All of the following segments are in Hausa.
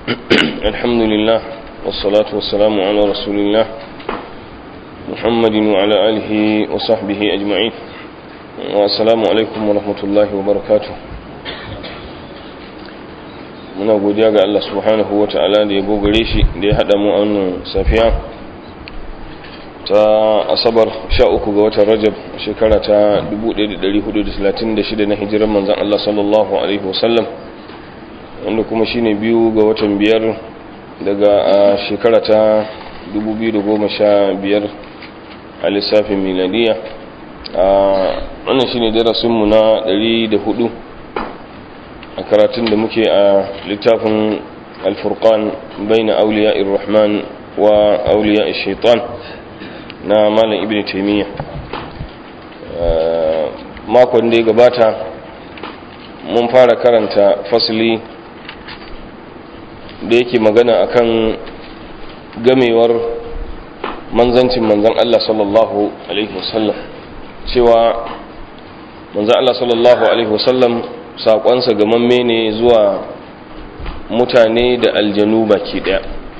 الحمد لله والصلاة والسلام على رسول الله محمد وعلى آله وصحبه أجمعين والسلام عليكم ورحمة الله وبركاته muna godiya ga Allah subhanahu wa ta'ala da ya gogare shi da ya haɗa mu a wannan safiya ta asabar 13 ga watan rajab shekara ta 1436 na hijirar manzan Allah sallallahu alaihi wasallam wanda kuma shine biyu ga watan biyar daga shekara ta 2015 a lissafin miladiya wannan shine darasinmu na 104 a karatun da muke a littafin alfurkan bai na auliya irrahman wa auliya shaitan na malam ibn taimiyya makon da ya gabata mun fara karanta fasili da yake magana akan gamewar manzancin manzan Allah sallallahu alaihi wasallam cewa manzan Allah sallallahu alaihi wasallam saƙonsa gamamme ne zuwa mutane da aljanu baki ɗaya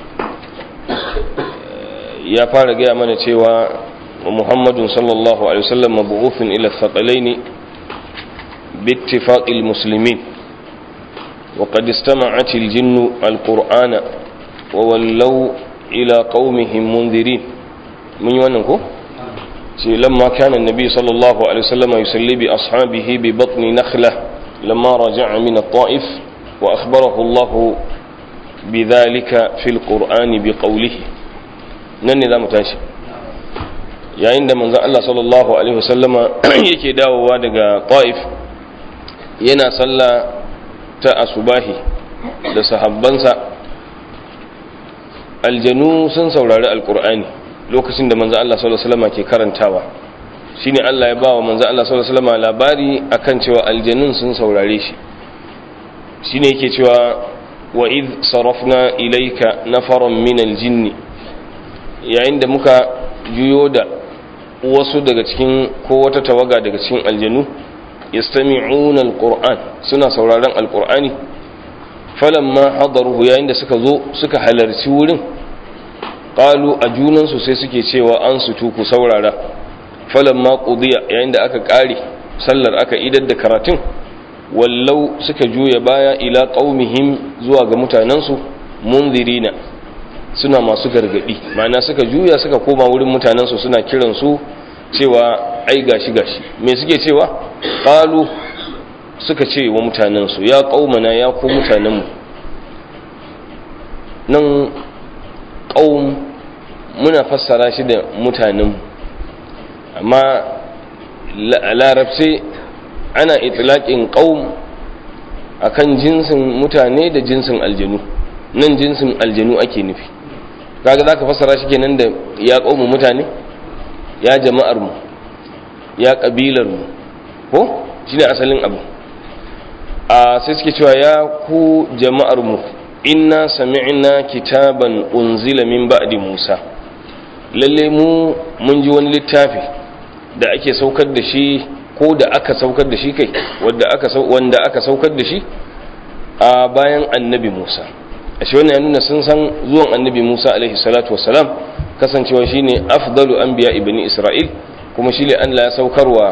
ya fara gaya mana cewa muhammadun sallallahu alaihi wasallam mabu'ufin ila thaqalaini باتفاق المسلمين وقد استمعت الجن القرآن وولوا إلى قومهم منذرين من يوانكو لما كان النبي صلى الله عليه وسلم يسلي بأصحابه ببطن نخلة لما رجع من الطائف وأخبره الله بذلك في القرآن بقوله نني ذا متاشي yayin da manzon Allah sallallahu alaihi wasallama yake dawowa daga Taif yana sallah ta asubahi da sahabbansa aljanu sun saurari alkur'ani lokacin da manzon Allah sallallahu alaihi wasallama ke karantawa shine Allah ya bawa manzon Allah sallallahu alaihi wasallama labari akan cewa aljanun sun saurare shi shine yake cewa wa id sarafna ilayka nafaran min aljinni yayin da muka juyo da wasu daga cikin ko wata tawaga daga cikin aljanu yastami'una alquran suna sauraron alqur'ani falamma hadaruhu yayin da suka zo suka halarci wurin qalu a junan su sai suke cewa an su tuku saurara falamma qudiya yayin da aka kare sallar aka idar da karatun wallau suka juya baya ila qaumihim zuwa ga mutanansu munzirina suna masu gargadi ma'ana suka juya suka koma wurin mutanensu suna kiransu cewa ai gashi gashi me suke cewa qalu suka ce wa mutanensu ya qaumana ya ku mutanenmu nan qaum muna fassara shi da mutanenmu amma larabci ana itlaqin qaum akan jinsin mutane da jinsin aljanu nan jinsin aljanu ake nufi kaga zaka fassara shi kenan da ya kaumu mutane ya jama'ar mu ya kabilar mu ko shine asalin abu a sai suke cewa ya ku jama'ar mu inna sami'na kitaban unzila min ba'di Musa lalle mu mun ji wani littafi da ake saukar da shi ko da aka saukar da shi kai wanda aka wanda aka saukar da shi a bayan annabi Musa ashe wannan ya nuna sun san zuwan annabi Musa alaihi salatu wassalam kasancewa shine afdalu anbiya ibni Isra'il kuma shine Allah ya saukarwa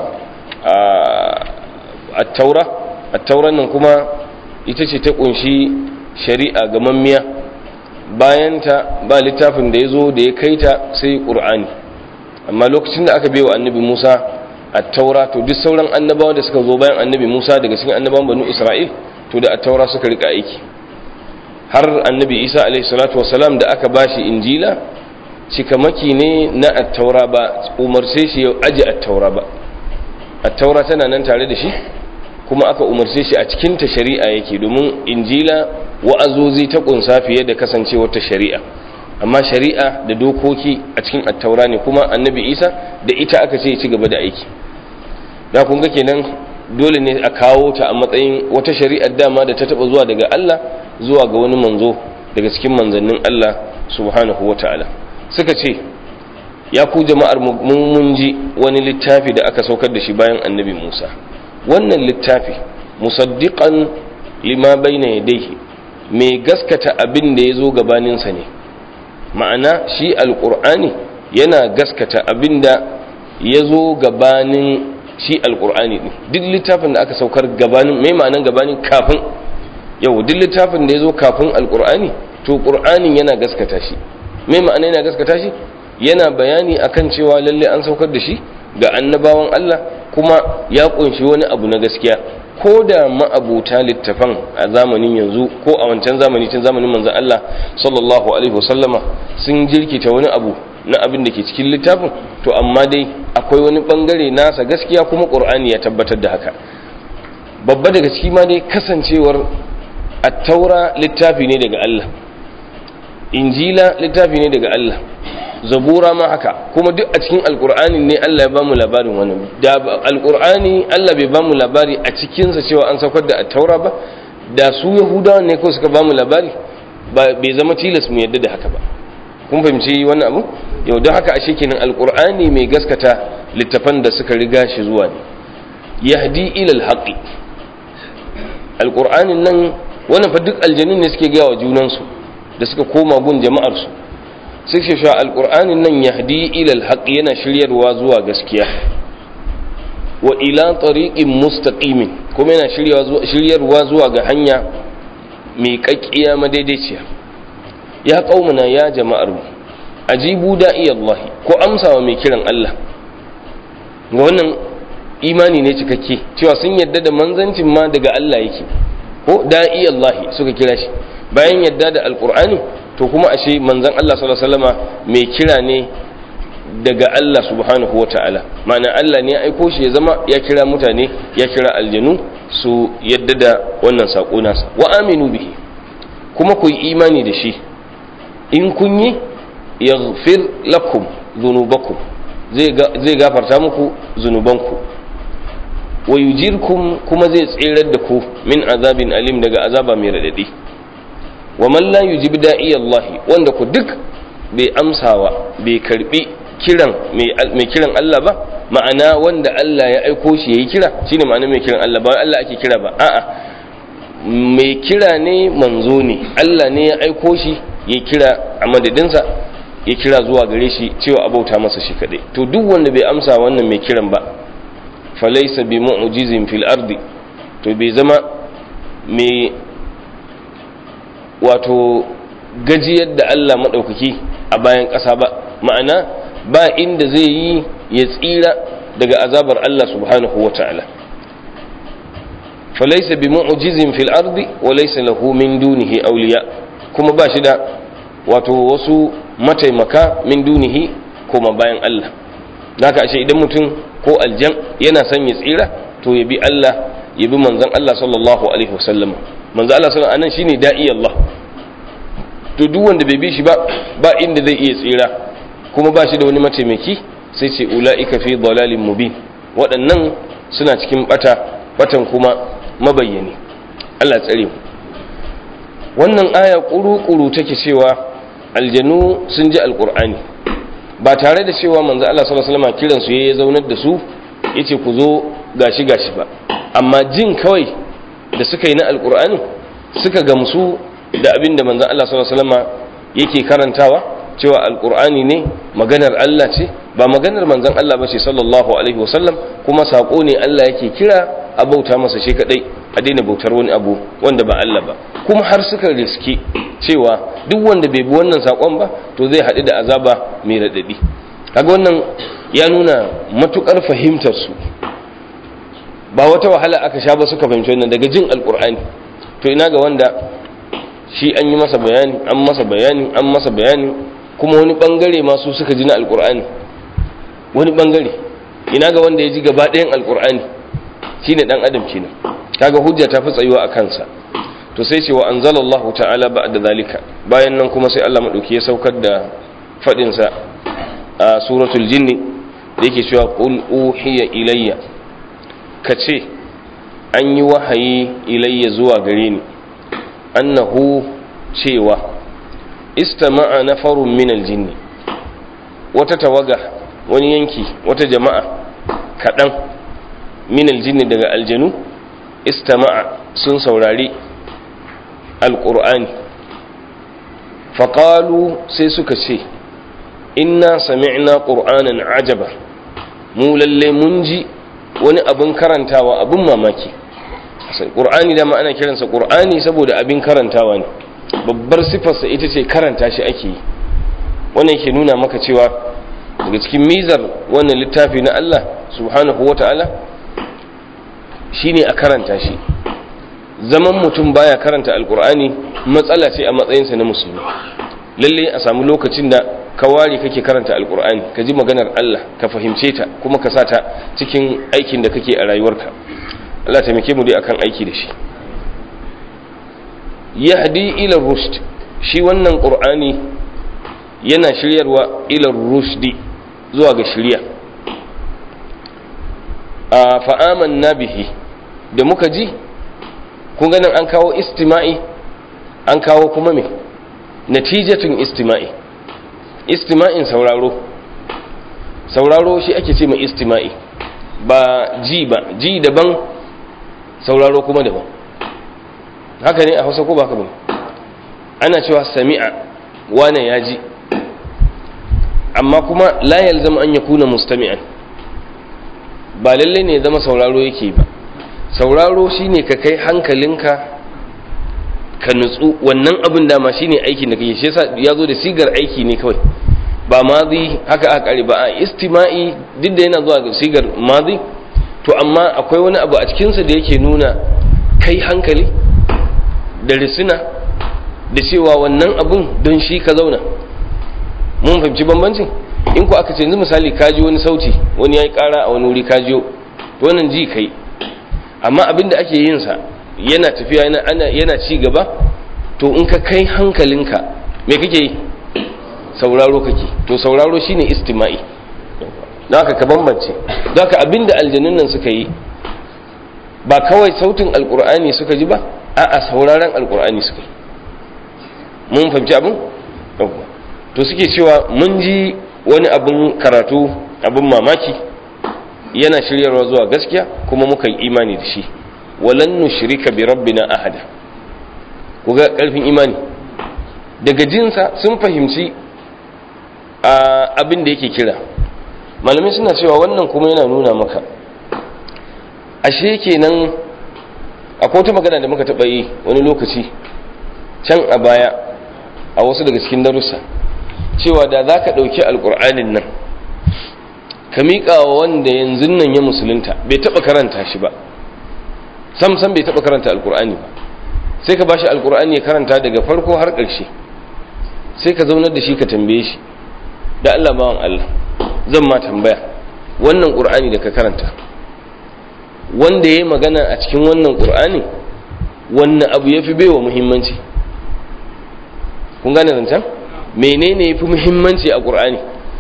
at-taura at-tauran nan kuma ita ce ta kunshi shari'a ga mammiya bayan ta ba littafin da yazo da ya kaita sai Qur'ani amma lokacin da aka wa annabi Musa at-taura to duk sauran annabawa da suka zo bayan annabi Musa daga cikin annabawan banu Isra'il to da at-taura suka rika aiki har annabi isa alaihi salatu wasalam da aka bashi injila cikamaki ne na attaura ba umarce shi ya aji attaura ba attaura tana nan tare da shi kuma aka umarce shi a cikinta shari'a yake domin injila wa'azozi ta kunsa fiye da kasancewar ta shari'a amma shari'a da dokoki a cikin attaura ne kuma annabi isa da ita aka ce ya ci gaba da aiki da kun ga kenan dole ne a kawo ta a matsayin wata shari'ar dama da ta taba zuwa daga Allah zuwa ga wani manzo daga cikin manzannin Allah subhanahu wata'ala suka ce ya ku jama'ar mun ji wani littafi da aka saukar da shi bayan annabi Musa wannan littafi musaddiqan lima bayna yadayhi mai gaskata abin da ya zo gabaninsa ne ma'ana shi alƙur'ani yana gaskata abin da ya zo gabanin shi alƙur'ani ɗin duk littafin da aka saukar gabanin mai ma'anan gabanin kafin yau duk littafin da ya zo kafin alƙur'ani to ƙur'anin yana gaskata shi mai ma'ana yana gaskata shi yana bayani akan cewa lalle an saukar da shi ga annabawan Allah kuma ya kunshi wani abu na gaskiya ko da ma'abuta littafan a zamanin yanzu ko a wancan zamani tun zamanin manzon Allah sallallahu alaihi wasallama sun jirkita wani abu na abin da ke cikin littafin to amma dai akwai wani bangare nasa gaskiya kuma qur'ani ya tabbatar da haka babba daga ciki ma dai kasancewar at-taura littafi ne daga Allah injila littafi ne daga Allah zabura ma haka kuma duk a cikin alkur'ani ne Allah ya bamu labarin wannan da alkur'ani Allah bai bamu labari a cikinsa cewa an saukar da taura ba da su yahudawa ne ko suka bamu labari bai zama tilas mu yadda da haka ba kun fahimci wannan abu yau don haka ashe kenan alkur'ani mai gaskata littafan da suka riga shi zuwa ne yahdi ila alhaqi alkur'anin nan wannan fa duk aljanun ne suke gaya wa junansu da suka koma gun jama'ar su sai shi sha alƙur'anin nan yahdi ilal haqq yana shiryarwa zuwa gaskiya wa ila tariqin mustaqimin kuma yana shiryarwa zuwa ga hanya mai kakkiya madaidaiciya ya qaumuna ya jama'ar mu ajibu da'i Allah ko amsawa mai kiran Allah ga wannan imani ne cikakke cewa sun yadda da manzancin ma daga Allah yake ko da'i Allah suka kira shi bayan yadda da alƙur'ani to kuma ashe manzon Allah sallallahu alaihi wasallama mai kira ne daga Allah subhanahu wataala ma'ana Allah ne ya aiko shi ya zama ya kira mutane ya kira aljanu su yadda da wannan sako nasa wa aminu bihi kuma ku yi imani da shi in kun yi yaghfir lakum dhunubakum zai gafarta muku zunubanku wa yujirkum kuma zai tsirar da ku min azabin alim daga azaba mai radadi wa man la yujib da'i Allah wanda ku duk bai amsawa bai karbi kiran mai kiran Allah ba ma'ana wanda Allah ya aiko shi yayi kira shine ma'ana mai kiran Allah ba Allah ake kira ba a'a mai kira ne manzo ne Allah ne ya aiko shi ya kira a madadinsa ya kira zuwa gare shi cewa abauta masa shi kadai to duk wanda bai amsa wannan mai kiran ba falaysa bi mu'jizin fil ardi to bai zama mai wato gajiyar da Allah maɗaukaki a bayan ƙasa ba ma'ana ba inda zai yi ya tsira daga azabar Allah subhanahu wa ta'ala falaisa bi mu'jizin fil ardi wa laysa lahu min dunihi awliya kuma ba shi da wato wasu mataimaka min dunihi kuma bayan Allah naka ashe idan mutum ko aljan yana son ya tsira to ya bi Allah ya bi manzon Allah sallallahu alaihi wasallam manzo Allah sallallahu alaihi shine da'i Allah to duk wanda bai bi shi ba ba inda zai iya tsira kuma ba shi da wani mataimaki sai ce ulaika fi dalalin mubin waɗannan suna cikin bata batan kuma mabayyani Allah tsare mu wannan aya kuru-kuru take cewa aljanu sun ji alqur'ani ba tare da cewa manzo Allah sallallahu alaihi wasallam kiran su yayin zaunar da su yace ku zo gashi gashi ba amma jin kawai da suka yi na alkur'ani suka gamsu da abin da manzan Allah sallallahu alaihi wasallam yake karantawa cewa alkur'ani ne maganar Allah ce ba maganar manzan Allah ba ce sallallahu alaihi wasallam kuma sako ne Allah yake kira a bauta masa shi kadai a daina bautar wani abu wanda ba Allah ba kuma har suka riski cewa duk wanda bai bi wannan sakon ba to zai haɗu da azaba mai raɗaɗi kaga wannan ya nuna matukar fahimtar su ba wata wahala aka sha ba suka fahimci wannan daga jin alkur'ani to ina ga wanda shi an yi masa bayani an masa bayani an masa bayani kuma wani bangare masu suka ji na alkur'ani wani bangare ina ga wanda ya ji gaba ɗayan alkur'ani shine dan adam kenan kaga hujja ta fi tsayuwa a kansa to sai ce wa anzalallahu ta'ala ba'da zalika bayan nan kuma sai Allah madauki ya saukar da fadin sa a suratul jinni da yake cewa qul uhiya ilayya ka ce an yi wahayi ilayya zuwa gare ni annahu cewa istama'a nafarun min aljinni wata tawaga wani yanki wata jama'a kaɗan min aljinni daga aljanu istama'a sun saurari alqur'ani faqalu sai suka ce inna sami'na qur'anan ajaba mu lalle mun ji wani abin karantawa abin mamaki qur'ani da ma ana kiransa qur'ani saboda abin karantawa ne babbar sifarsa ita ce karanta shi ake yi wannan ke nuna maka cewa daga cikin mizar wannan littafi na Allah subhanahu wata'ala shine a karanta shi zaman mutum baya karanta alqur'ani matsala ce a matsayinsa na musulmi lalle a samu lokacin da ka ware kake karanta alkur'ani ka ji maganar Allah ka fahimce ta kuma ka sa ta cikin aikin da kake a rayuwarka Allah taimake mu dai akan aiki da shi yahdi ila rushd shi wannan qur'ani yana shiryarwa ila rushdi zuwa ga shirya a fa amanna bihi da muka ji kun ganin an kawo istima'i an kawo kuma me natijatun istima'i istima'in sauraro sauraro shi ake ce mai istima'i ba ji ba ji daban sauraro kuma daban haka ne a hausa ko ba ka ba ana cewa sami'a wane ya ji amma kuma la yalzam an yakuna mustami'an ba lalle ne zama sauraro yake ba sauraro shine ka kai hankalinka ka nutsu wannan abin dama shine aikin da kake shi yasa ya zo da sigar aiki ne kawai ba mazi haka aka kare ba a istima'i duk da yana zuwa ga sigar mazi to amma akwai wani abu a cikinsa da yake nuna kai hankali da risina da cewa wannan abun don shi ka zauna mun fahimci bambancin in ku aka ce yanzu misali ka ji wani sauti wani ya yi kara a wani wuri ka jiyo wannan ji kai amma abin da ake yin sa yana tafiya yana ci gaba to in ka kai hankalinka me kake yi sauraro kake to sauraro shine istima'i don haka ka bambance don haka abinda aljanun nan suka yi ba kawai sautin alkur'ani suka ji ba a'a sauraron alkur'ani suka yi mun fahimci abin to suke cewa mun ji wani abin karatu abin mamaki yana shiryarwa zuwa gaskiya kuma muka yi imani da shi walan nushrika bi rabbina ahada ku ga karfin imani daga jinsa sun fahimci abin da yake kira malamai suna cewa wannan kuma yana nuna maka ashe kenan akwai wata magana da muka taɓa yi wani lokaci can a baya a wasu daga cikin darussa cewa da za ka ɗauki alƙur'anin nan ka miƙa wa wanda yanzu nan ya musulunta bai taɓa karanta shi ba sam sam bai taɓa karanta alƙur'ani ba sai ka bashi alƙur'ani ya karanta daga farko har ƙarshe sai ka zaunar da shi ka tambaye shi da Allah bawan Allah zan ma tambaya wannan ƙur'ani da ka karanta wanda ya yi magana a cikin wannan ƙur'ani wannan abu ya fi baiwa muhimmanci kun gane zancen menene ya fi muhimmanci a ƙur'ani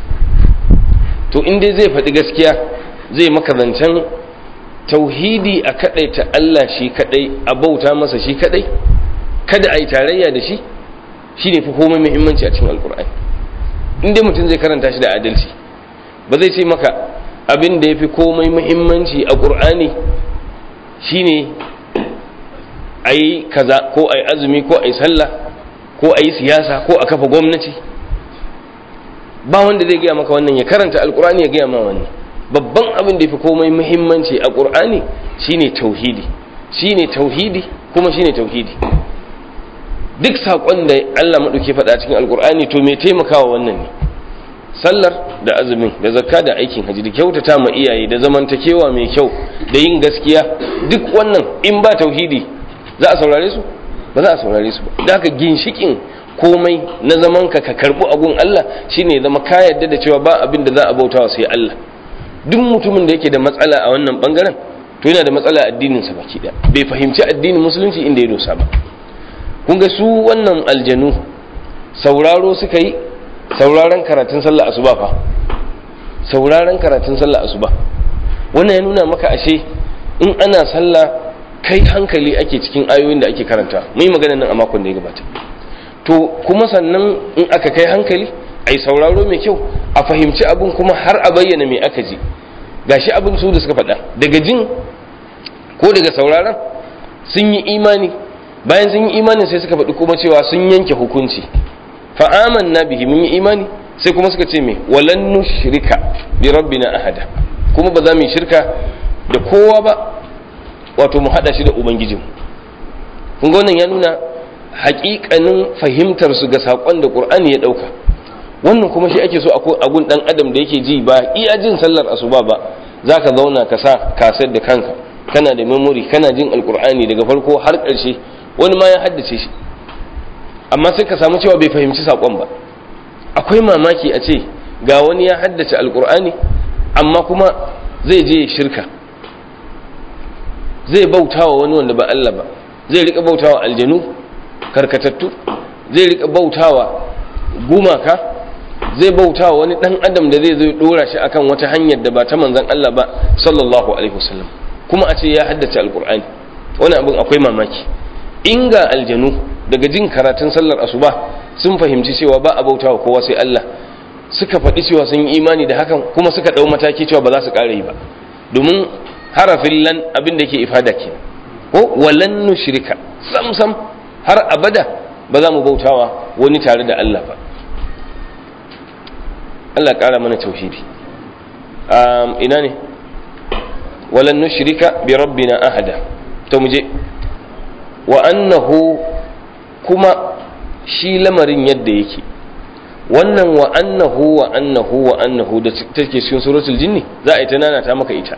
to inda zai faɗi gaskiya zai maka zancen tauhidi a kaɗai ta Allah shi kaɗai a bauta masa shi kaɗai kada a yi tarayya da shi shi ne fi komai muhimmanci a cikin alƙur'ani inda mutum zai karanta shi da adalci ba zai ce maka abin da ya fi komai muhimmanci a ƙur'ani shine a yi kaza ko a yi azumi ko a yi sallah ko a yi siyasa ko a kafa gwamnati ba wanda zai gaya maka wannan ya karanta alƙur'ani ya gaya ma wannan babban abin da ya fi komai muhimmanci a ƙur'ani shine tauhidi shine tauhidi kuma shine tauhidi duk saƙon da Allah maɗauki faɗa cikin alƙur'ani to mai taimakawa wannan ne sallar da azumin da zakka da aikin haji da kyautata ma iyaye da zamantakewa mai kyau da yin gaskiya duk wannan in ba tauhidi za a saurare su ba za a saurare su ba da haka ginshikin komai na zaman ka ka karbu agun Allah shine zama ka yarda da cewa ba abin da za a bautawa sai Allah duk mutumin da yake da matsala a wannan bangaren to yana da matsala addinin sa baki daya bai fahimci addinin musulunci inda ya dosa ba kun ga su wannan aljanu sauraro suka yi sauraron karatun sallah asuba fa sauraron karatun sallah asuba wannan ya nuna maka ashe in ana sallah kai hankali ake cikin ayoyin da ake karanta mun yi magana nan a makon da ya gabata to kuma sannan in aka kai hankali ai sauraro mai kyau a fahimci abin kuma har a bayyana mai aka ji gashi abin su da suka faɗa daga jin ko daga sauraron sun yi imani bayan sun yi imanin sai suka faɗi kuma cewa sun yanke hukunci fa amanna bihi mun yi imani sai kuma suka ce me walan nushrika bi rabbina ahada kuma ba za mu yi shirka da kowa ba wato mu hada shi da ubangijinmu kun ga wannan ya nuna haƙiƙanin fahimtar su ga saƙon da qur'ani ya ɗauka wannan kuma shi ake so a gun ɗan adam da yake ji ba iya jin sallar asuba ba za ka zauna ka sa kasar da kanka kana da memory kana jin alkur'ani daga farko har ƙarshe wani ma ya haddace shi amma sai ka samu cewa bai fahimci saƙon ba akwai mamaki a ce ga wani ya haddace alkur'ani amma kuma zai je shirka zai bautawa wani wanda ba Allah ba zai rika bautawa aljanu karkatattu zai rika bautawa gumaka zai bautawa wani dan adam da zai zo dora shi akan wata hanyar da ba ta manzon Allah ba sallallahu alaihi wasallam kuma a ce ya haddace alkur'ani wani abin akwai mamaki in ga aljanu daga jin karatun sallar asuba sun fahimci cewa ba a bautawa kowa sai Allah suka faɗi cewa sun yi imani da hakan kuma suka ɗau mataki cewa ba za su ƙara yi ba domin harafin lan abin da yake ifada ke ko walan nushrika sam sam har abada ba za mu bautawa wani tare da Allah ba Allah ƙara mana tauhidi ina ne walan nushrika bi rabbina ahada to muje wa annahu kuma shi lamarin yadda yake wannan wa annahu wa annahu wa annahu da take cikin suratul jinni za a yi ta nanata maka ita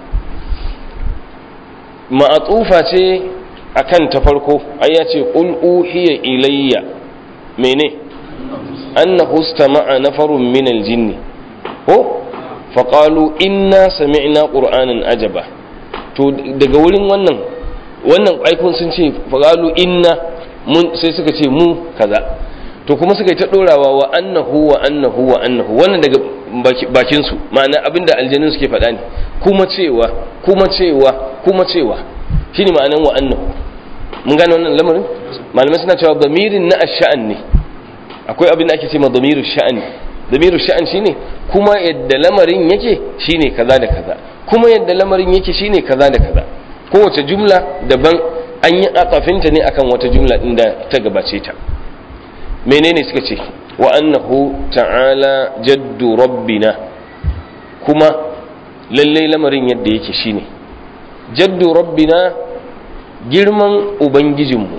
ma'atufa ce akan ta farko ai ya ce qul uhiya ilayya mene annahu istama'a nafarun min aljinn ko faqalu inna sami'na qur'anan ajaba to daga wurin wannan wannan aikun sun ce faqalu inna mun sai suka ce mu kaza to kuma suka yi ta dorawa wa annahu wa annahu wa annahu wannan daga bakin su ma'ana abinda aljanun suke faɗa ne kuma cewa kuma cewa kuma cewa shine ma'anan wa annahu mun gane wannan lamarin malamai suna cewa damirin na ash'an ne akwai abin da ake ce ma damiru sha'an damiru sha'an shine kuma yadda lamarin yake shine kaza da kaza kuma yadda lamarin yake shine kaza da kaza kowace jumla daban an yi atsafinta ne akan wata jumla din da ta gabace ta menene suka ce wa annahu ta'ala jaddu rabbina kuma lalle lamarin yadda yake shine jaddu rabbina girman ubangijinmu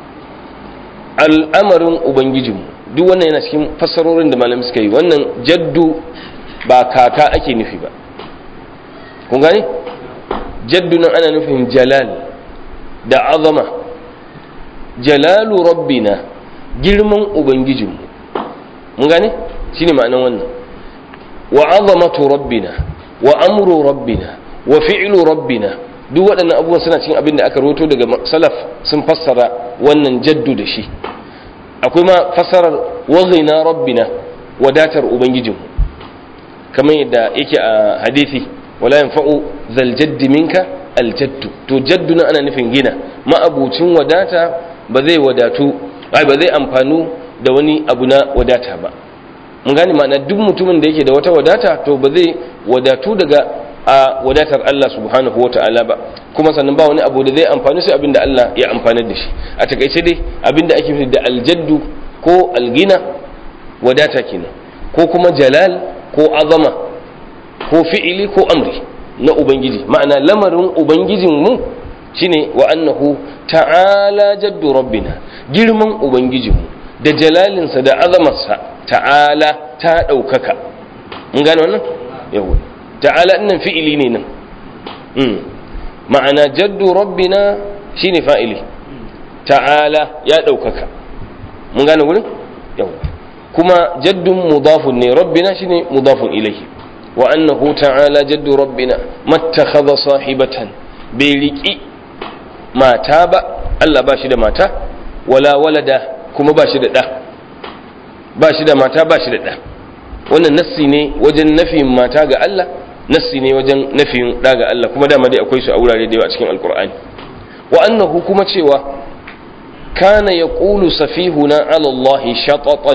al'amarin ubangijinmu duk wannan yana cikin fassarorin da malamai suka yi wannan jaddu ba kaka ake nufi ba kun gane jaddu nan ana nufin jalal da azama jalalu rabbina girman ubangijinmu mun gane shine ma'anan wannan wa azamatu rabbina wa amru rabbina wa fi'lu rabbina duk waɗannan abubuwan suna cikin abin da aka roto daga salaf sun fassara wannan jaddu da shi akwai ma fassarar waghina rabbina wadatar ubangijinmu kamar yadda yake a hadisi wala yanfa'u zal jaddi minka al jaddu to jaddu na ana nufin gina ma'abucin wadata ba zai wadatu ai ba zai amfanu da wani abu na wadata ba mun gane ma'ana duk mutumin da yake da wata wadata to ba zai wadatu daga a wadatar Allah subhanahu wa ta'ala ba kuma sannan ba wani abu da zai amfani sai abinda Allah ya amfanar da shi a takaice dai abinda ake nufi da aljaddu ko algina wadata kenan ko kuma jalal ko azama ko fi'ili ko amri na ubangiji ma'ana lamarin ubangijin mu shine wa annahu ta'ala jaddu rabbina girman ubangijinmu da jalalinsa da azamarsa ta'ala ta ɗaukaka mun gane wannan yawa ta'ala ɗinnan fi'ili ne nan ma'ana jaddu rabbina shine fa'ili ta'ala ya ɗaukaka mun gane wurin yawa kuma jaddun mudafun ne rabbina shine mudafun ilaihi wa annahu ta'ala jaddu rabbina mattakhadha sahibatan bai riƙi mata ba Allah ba shi da mata wala walada kuma ba shi da ɗa ba shi da mata ba shi da ɗa wannan nassi ne wajen nafin mata ga Allah nassi ne wajen nafin ɗa ga Allah kuma dama dai akwai su a wurare da yawa cikin alkur'ani wa annahu kuma cewa kana yaqulu safihuna ala Allah shatatan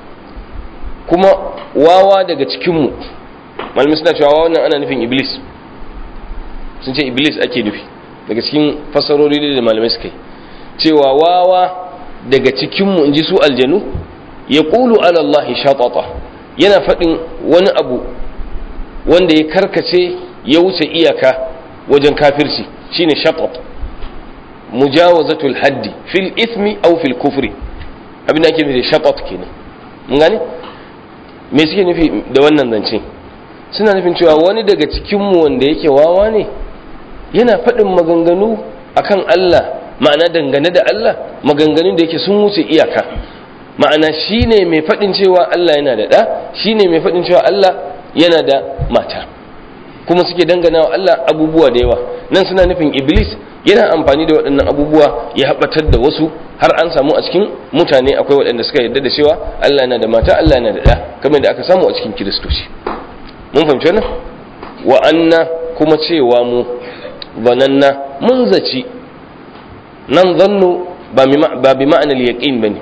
kuma wawa daga cikin mu malamin suna cewa wannan ana nufin iblis sun ce iblis ake nufi daga cikin fassarori da malamai suka yi cewa wawa daga cikinmu in ji su aljanu ya ƙulu alallahi shatata yana faɗin wani abu wanda ya karkace ya wuce iyaka wajen kafirci shine shatat mujawazatul haddi fil ismi aw fil kufri abin da ake nufi da shatat kenan mun gane me suke nufi da wannan zance suna nufin cewa wani daga cikinmu wanda yake wawa ne yana faɗin maganganu akan Allah ma'ana dangane da Allah maganganun da yake sun wuce iyaka ma'ana shine mai faɗin cewa Allah yana da ɗa shine mai faɗin cewa Allah yana da mata kuma suke dangana wa Allah abubuwa da yawa nan suna nufin iblis yana amfani da waɗannan abubuwa ya haɓatar da wasu har an samu a cikin mutane akwai waɗanda suka yarda da cewa Allah yana da mata Allah yana da ɗa kamar da aka samu a cikin kiristoci mun fahimci wannan wa anna kuma cewa mu zananna mun zaci nan zannu ba bi ma'anar yaqin bane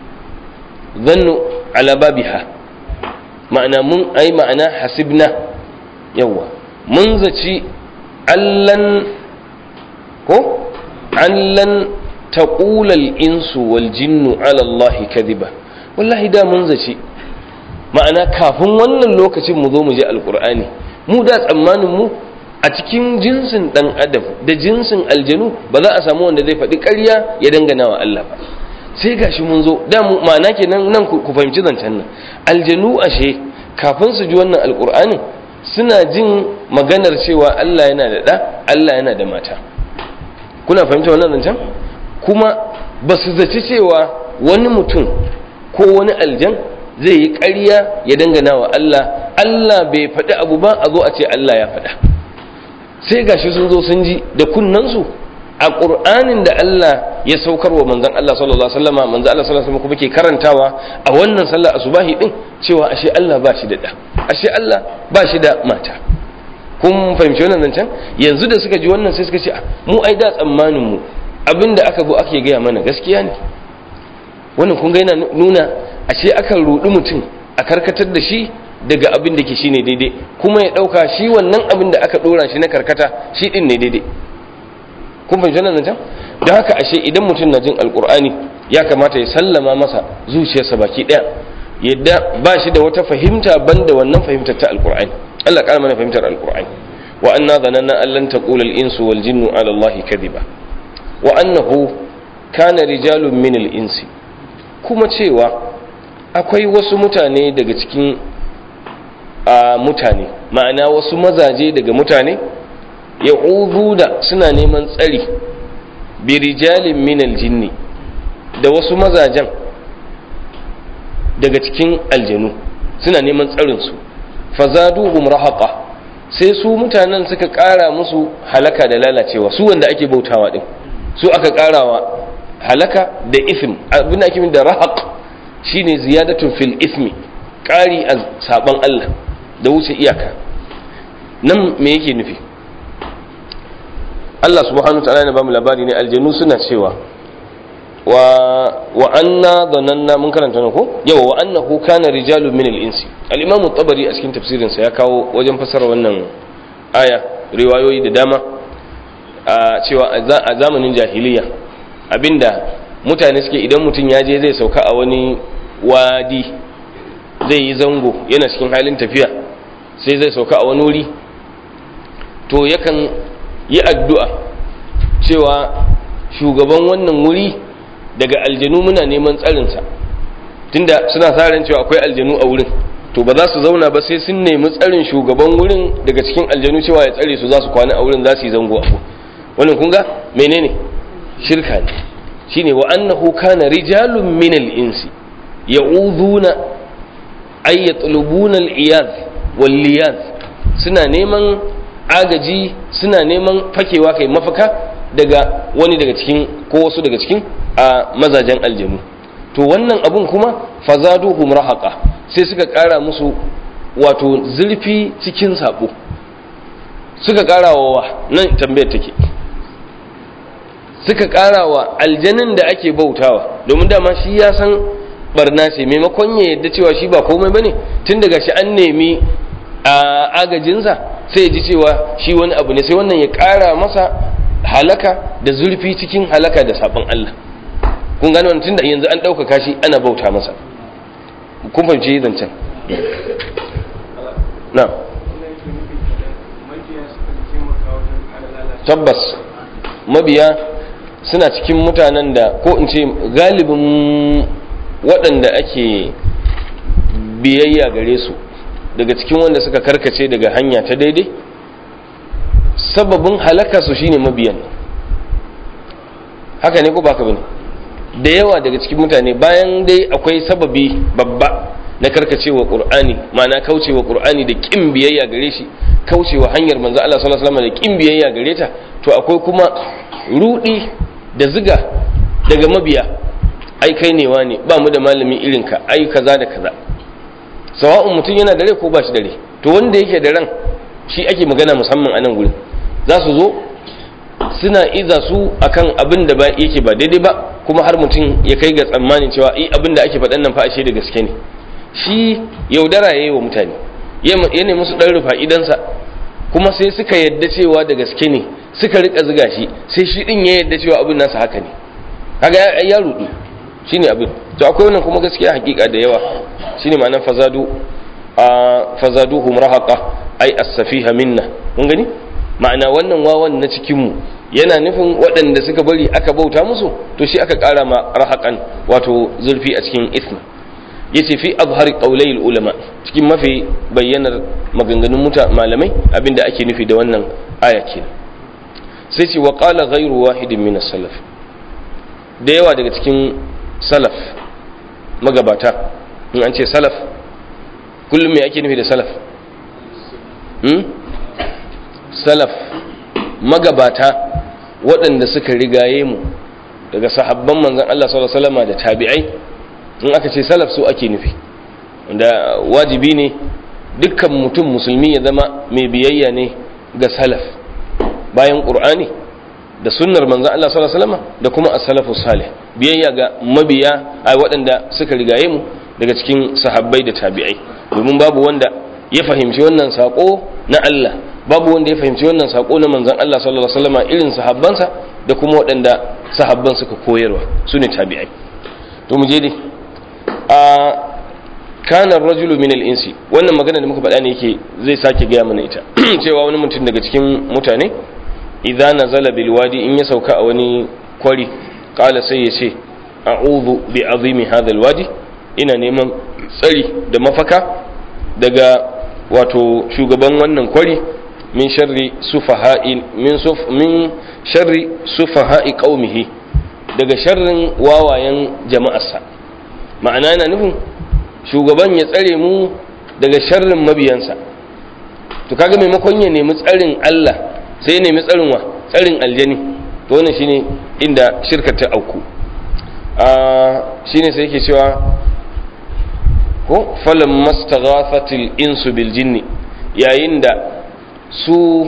zannu ala babiha ma'ana mun ai ma'ana hasibna yawa mun zaci allan ko allan taqula al-insu wal jinnu ala Allah kadhiba wallahi da mun zaci ma'ana kafin wannan lokacin mu zo mu ji alqur'ani mu da tsammanin mu a cikin jinsin dan adam da jinsin aljanu ba za a samu wanda zai faɗi ƙarya ya dangana wa Allah ba sai gashi mun zo da mu ma'ana kenan nan ku fahimci zancen nan aljanu ashe kafin su ji wannan alqur'ani suna jin maganar cewa Allah yana da ɗa Allah yana da mata kuna fahimta wannan zancen kuma ba su zaci cewa wani mutum ko wani aljan zai yi ƙarya ya dangana wa Allah Allah bai faɗi abu ba a zo a ce Allah ya faɗa sai gashi sun zo sun ji da kunnansu a ƙur'anin da Allah ya saukar wa manzan Allah sallallahu alaihi wasallam manzan Allah sallallahu alaihi wasallam kuma ke karantawa a wannan sallar asubahi din cewa ashe Allah ba shi da da ashe Allah ba shi da mata kun fahimci wannan zancen yanzu da suka ji wannan sai suka ce mu ai da tsammanin mu abinda aka zo ake gaya mana gaskiya ne wannan kun ga yana nuna ashe akan rudi mutum a karkatar da shi daga abin da ke shine daidai kuma ya dauka shi wannan abin da aka dora shi na karkata shi din ne daidai kun fahimci wannan zancen don haka ashe idan mutum na jin alkur'ani ya kamata ya sallama masa zuciyarsa baki daya yadda ba shi da wata fahimta banda wannan fahimtar ta alkur'ani Allah ƙara mana fahimtar alkur'ani wa anna zananna an lan taqula al-insu wal jinnu ala Allah kadhiba wa annahu kana rijalun min al-insi kuma cewa akwai wasu mutane daga cikin a mutane ma'ana wasu mazaje daga mutane ya da suna neman tsari birijalin minal jinni da wasu mazajen daga cikin aljanu suna neman tsarinsu fazaduhum rahaqa sai su mutanen suka ƙara musu halaka da lalacewa su wanda ake bautawa din su aka ƙarawa halaka da ism abin da ake da rahaq shine ziyadatun fil ismi ƙari a saban Allah da wuce iyaka nan me yake nufi Allah subhanahu wa ta'ala ne bamu labari ne aljanu suna cewa wa wa anna dhananna mun karanta ne ko yawa wa annahu kana rijalun min al-insi al-imam at-tabari a cikin tafsirin sa ya kawo wajen fasara wannan aya riwayoyi da dama a cewa a zamanin jahiliya abinda mutane suke idan mutum ya je zai sauka a wani wadi zai yi zango yana cikin halin tafiya sai zai sauka a wani wuri to yakan yi addu'a cewa shugaban wannan wuri daga aljanu muna neman tsarinsa tunda suna sa ran cewa akwai aljanu a wurin to ba za su zauna ba sai sun nemi tsarin shugaban wurin daga cikin aljanu cewa ya tsare su za su kwana a wurin za su yi zango a wannan kun ga menene shirka ne shine wa annahu kana rijalun min al-insi ya'uduna ay yatlubuna al-iyaz wal liyaz suna neman agaji suna neman fakewa kai mafaka daga wani daga cikin ko wasu daga cikin a mazajen aljanu to wannan abun kuma fazaduhum rahaqa sai suka kara musu wato zurfi cikin sabo suka kara wa nan tambayar take suka kara wa aljanin da ake bautawa domin dama shi ya san barna ce maimakon ya yadda cewa shi ba komai bane tun daga shi an nemi a agajinsa sai ya ji cewa shi wani abu ne sai wannan ya kara masa halaka da zurfi cikin halaka da sabon Allah kun gano wannan tunda yanzu an ɗaukaka shi ana bauta masa kun fahimci zancen na tabbas mabiya suna cikin mutanen da ko in ce galibin waɗanda ake biyayya gare su daga cikin wanda suka karkace daga hanya ta daidai sababin halaka su shine mabiyan haka ne ko baka bane da yawa daga cikin mutane bayan dai akwai sababi babba na karkacewa qur'ani ma'ana kaucewa qur'ani da kin biyayya gare shi kaucewa hanyar manzo Allah sallallahu alaihi wasallam da kin biyayya gare ta to akwai kuma rudi da ziga daga mabiya ai kai ne wani ba mu da malami irin ka ai kaza da kaza sawa'un mutum yana da rai ko ba shi da rai to wanda yake da ran shi ake magana musamman a nan gurin za su zo suna iza su akan abin da ba yake ba daidai ba kuma har mutum ya kai ga tsammanin cewa i abin da ake faɗan nan fa ashe da gaske ne shi yaudara ya yi wa mutane ya ne musu ɗan rufa idansa kuma sai suka yadda cewa da gaske ne suka rika ziga shi sai shi ɗin ya yadda cewa abin nasa haka ne kaga ya rudu shine abin to akwai wannan kuma gaskiya hakika da yawa shine ma'anar fazadu a fazaduhum rahaqa ai as-safiha minna kun gani ma'ana wannan wawan na cikin mu yana nufin waɗanda suka bari aka bauta musu to shi aka ƙara ma rahaqan wato zulfi a cikin isma yace fi azhari qawlayil ulama cikin mafi bayyanar maganganun muta malamai abinda ake nufi da wannan aya kenan sai ce wa qala ghayru wahidin min as-salaf da yawa daga cikin salaf magabata in an ce salaf kullum me ake nufi da salaf hmm? salaf magabata waɗanda suka rigaye mu daga sahabban manzan Allah sallallahu alaihi wasallam da tabi'ai in aka ce salaf su ake nufi da wajibi ne dukkan mutum musulmi ya zama mai biyayya ne ga salaf bayan qur'ani da sunnar manzan Allah sallallahu alaihi wasallam da kuma as-salafu salih biyayya ga mabiya a waɗanda suka rigaye mu daga cikin sahabbai da tabi'ai domin babu wanda ya fahimci wannan sako na Allah babu wanda ya fahimci wannan sako na manzon Allah sallallahu alaihi wasallam irin sahabbansa da kuma waɗanda sahabban suka koyarwa su ne tabi'ai to mu je dai a kana rajulu min al-insi wannan magana da muka faɗa ne yake zai sake gaya mana ita cewa wani mutum daga cikin mutane idza nazala bil wadi in ya sauka a wani kwari qala sai ya ce a'udhu bi azimi hadha al-wadi ina neman tsari da mafaka daga wato shugaban wannan kwari min sharri sufaha'i min suf min sharri sufaha'i qaumihi daga sharrin wawayen jama'arsa ma'ana yana nufin shugaban ya tsare mu daga sharrin mabiyansa to kaga maimakon ya nemi tsarin Allah sai ya nemi tsarin wa tsarin aljani to wannan shine inda shirkar ta auku a shine sai yake cewa ko falan mastaghafatil insu bil jinni yayin da su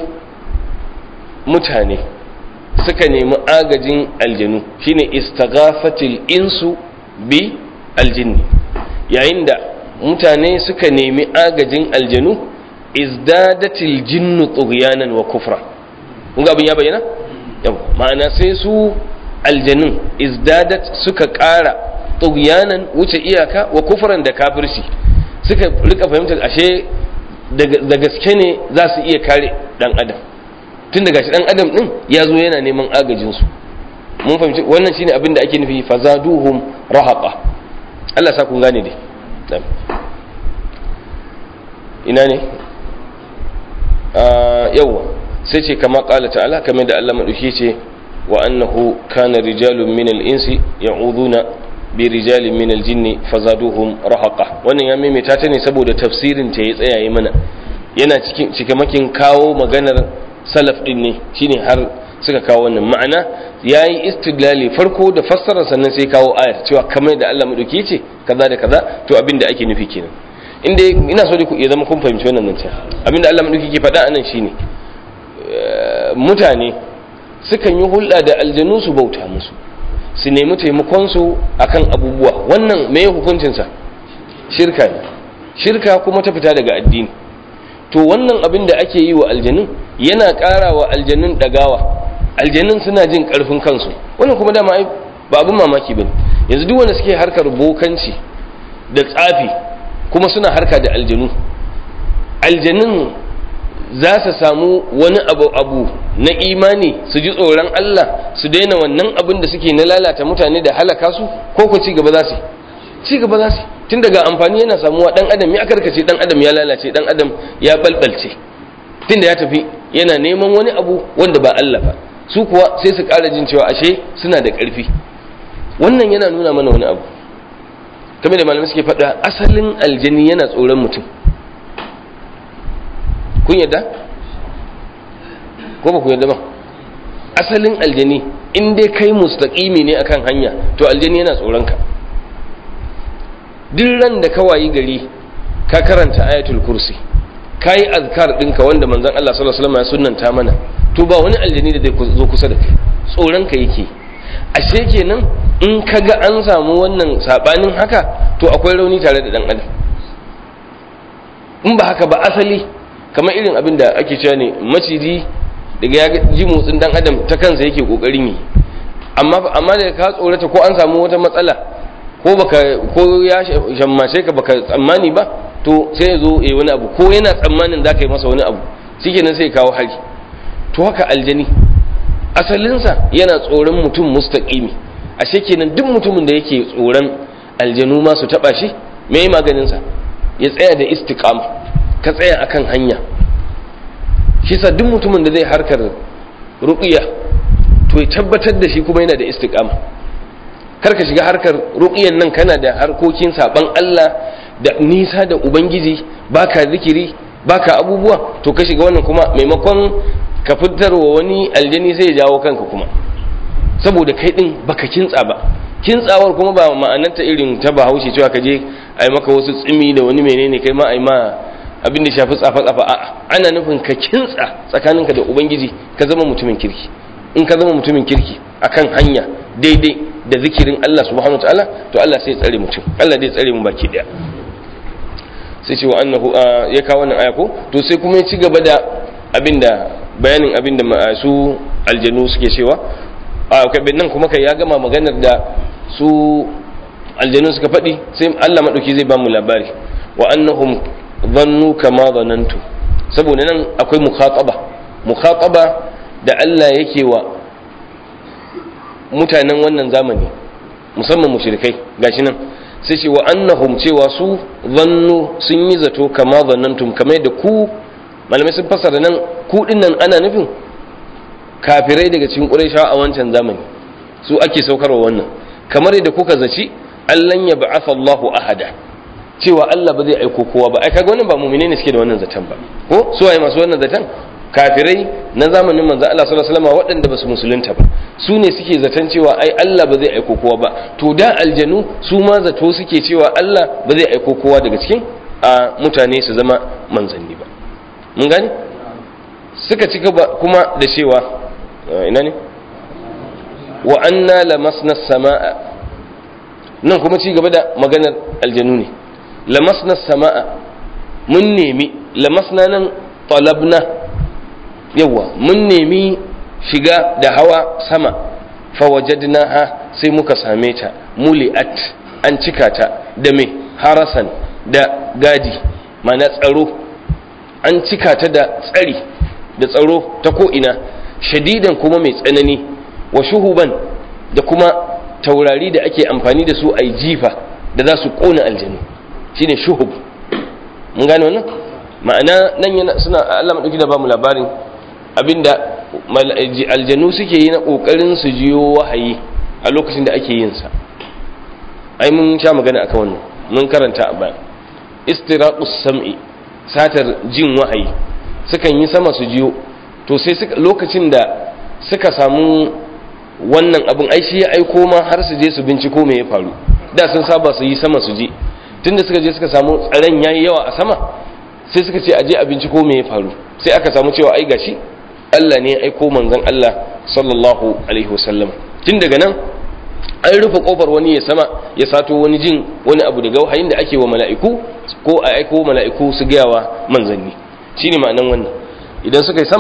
mutane suka nemi agajin aljanu shine istaghafatil insu bi aljinni yayin da mutane suka nemi agajin aljanu izdadatil jinnu tughyanan wa kufra kun ga abin ya bayyana yau ma'ana sai su aljanun izdadat suka ƙara tughyanan wuce iyaka wa kufran da kafirci suka rika fahimtar ashe da gaske ne za su iya kare dan adam tun daga shi dan adam din ya zo yana neman agajin su mun fahimci wannan shine abin da ake nufi fazaduhum rahaqa Allah sa kun gane dai ina ne yawa sai ce kama kala ta'ala kamar da Allah maɗauki ce wa annahu kana rijalun min al-insi ya'uduna bi rijalin min al-jinni fazaduhum rahaqa wannan ya maimaita ta ne saboda tafsirin ta ya tsaya yi mana yana cikin cikamakin kawo maganar salaf din ne shine har suka kawo wannan ma'ana yayi istidlali farko da fassara sannan sai kawo ayar cewa kamar da Allah maɗauki ce kaza da kaza to abin da ake nufi kenan inda ina so ku ya zama kun fahimci wannan nan abinda Allah madauki ke faɗa anan shine mutane sukan yi hulɗa da aljanu su bauta musu su nemi taimakon su akan abubuwa wannan me hukuncin sa shirka ne shirka kuma ta fita daga addini to wannan abin da ake yi wa aljanun yana ƙara wa aljanun ɗagawa aljanun suna jin karfin kansu wannan kuma dama ai ba abin mamaki bane yanzu duk wanda suke harkar bokanci da tsafi kuma suna harka da aljanu aljanun za su samu wani abu abu na imani su ji tsoron Allah su daina wannan abin da suke na lalata mutane da halaka su ko ku ci gaba za su ci gaba za su tun daga amfani yana samuwa dan adam ya karkace dan adam ya lalace dan adam ya balbalce tun da ya tafi yana neman wani abu wanda ba Allah ba su kuwa sai su ƙara jin cewa ashe suna da ƙarfi wannan yana nuna mana wani abu kamar da malamai suke faɗa asalin aljani yana tsoron mutum kun yadda ko ba ku yadda ba asalin aljani in dai kai mustaqimi ne akan hanya to aljani yana tsoron ka duk ran da ka wayi gari ka karanta ayatul kursi ka yi azkar ɗinka wanda manzon Allah sallallahu alaihi wasallam ya sunnanta mana to ba wani aljani da zai zo kusa da kai tsoron ka yake ashe kenan in ka ga an samu wannan sabanin haka to akwai rauni tare da dan adam in ba haka ba asali kamar irin abin da ake cewa ne maciji daga ya ji motsin dan adam ta kansa yake kokarin yi amma amma da ka tsorata ko an samu wata matsala ko baka ko ya shammace ka baka tsammani ba to sai ya zo ya wani abu ko yana tsammanin za ka yi masa wani abu shikenan sai kawo hari to haka aljani asalinsa yana tsoron mutum mustaqimi ashe kenan duk mutumin da yake tsoron aljanu ma su taba shi me yi maganinsa ya tsaya da istiqama ka tsaya akan hanya shi sa duk mutumin da zai harkar ruqiya to ya tabbatar da shi kuma yana da istiqama kar ka shiga harkar ruqiyan nan kana da harkokin saban Allah da nisa da ubangiji baka zikiri baka abubuwa to ka shiga wannan kuma maimakon ka fitarwa wani aljani sai ya jawo kanka kuma saboda kai din baka kintsa ba kintsawar kuma ba ma'anarta irin ta bahaushe cewa ka je ai maka wasu tsimi da wani menene kai ma ai ma abin da shafi tsafa tsafa a'a ana nufin ka kintsa tsakaninka da ubangiji ka zama mutumin kirki in ka zama mutumin kirki akan hanya daidai da zikirin Allah subhanahu wataala to Allah sai ya tsare mutum Allah zai tsare mu baki daya sai ce wa annahu ya kawo wannan aya ko to sai kuma ya ci gaba da abinda bayanin abinda masu aljanu suke cewa a kabin nan kuma kai ya gama maganar da su aljanu suka faɗi sai Allah madauki zai ba mu labari wa annahum dhannu kama dhanantu saboda nan akwai mukhataba mukhataba da Allah yake wa mutanen wannan zamani musamman mushrikai gashi nan sai ce wa annahum cewa su zannu sun yi zato kama zannantum kamar da ku malamai sun fasara nan ku nan ana nufin kafirai daga cikin quraishawa a wancan zamani su ake saukarwa wannan kamar da kuka zaci allan ya ba'atha Allahu ahada cewa Allah ba zai aiko kowa ba ai kaga wannan ba mu'mine ne suke da wannan zaton ba ko su waye masu wannan zaton kafirai na zamanin manzo Allah sallallahu alaihi wasallam waɗanda ba su musulunta ba su ne suke zaton cewa ai Allah ba zai aiko kowa ba to da aljanu su ma zato suke cewa Allah ba zai aiko kowa daga cikin a mutane su zama manzanni ba mun gane suka ci gaba kuma da cewa ina ne wa anna lamasna samaa nan kuma ci gaba da maganar aljanu ne lamasna samaa mun nemi lamasna nan talabna yawa mun nemi shiga da hawa sama fawajadnaha sai muka same ta muli'at an cika ta da me harasan da gadi mana tsaro an cika ta da tsari da tsaro ta ko'ina shadidan kuma mai tsanani wa shuhuban da kuma taurari da ake amfani da su a jifa da za su ƙona aljanu shine shuhub mun gane wannan ma'ana nan yana suna Allah madauki da ba mu labarin abinda aljanu suke yi na kokarin su jiyo wahayi a lokacin da ake yin sa ai mun sha magana akan wannan mun karanta a baya istiraqus sam'i satar jin wahayi sukan yi sama su jiyo to sai suka lokacin da suka samu wannan abin ai shi ya aiko ma har su je su binciko me ya faru da sun saba su yi sama su je tunda suka je suka samu tsaron yayi yawa a sama sai suka ce aje a binciko me ya faru sai aka samu cewa ai gashi Allah ne ya aiko manzon Allah sallallahu alaihi wasallam tun daga nan an rufe kofar wani ya sama ya sato wani jin wani abu daga wahayin da ake wa mala'iku ko a aiko mala'iku su gaya wa manzanni shine ma'anan wannan idan suka yi sama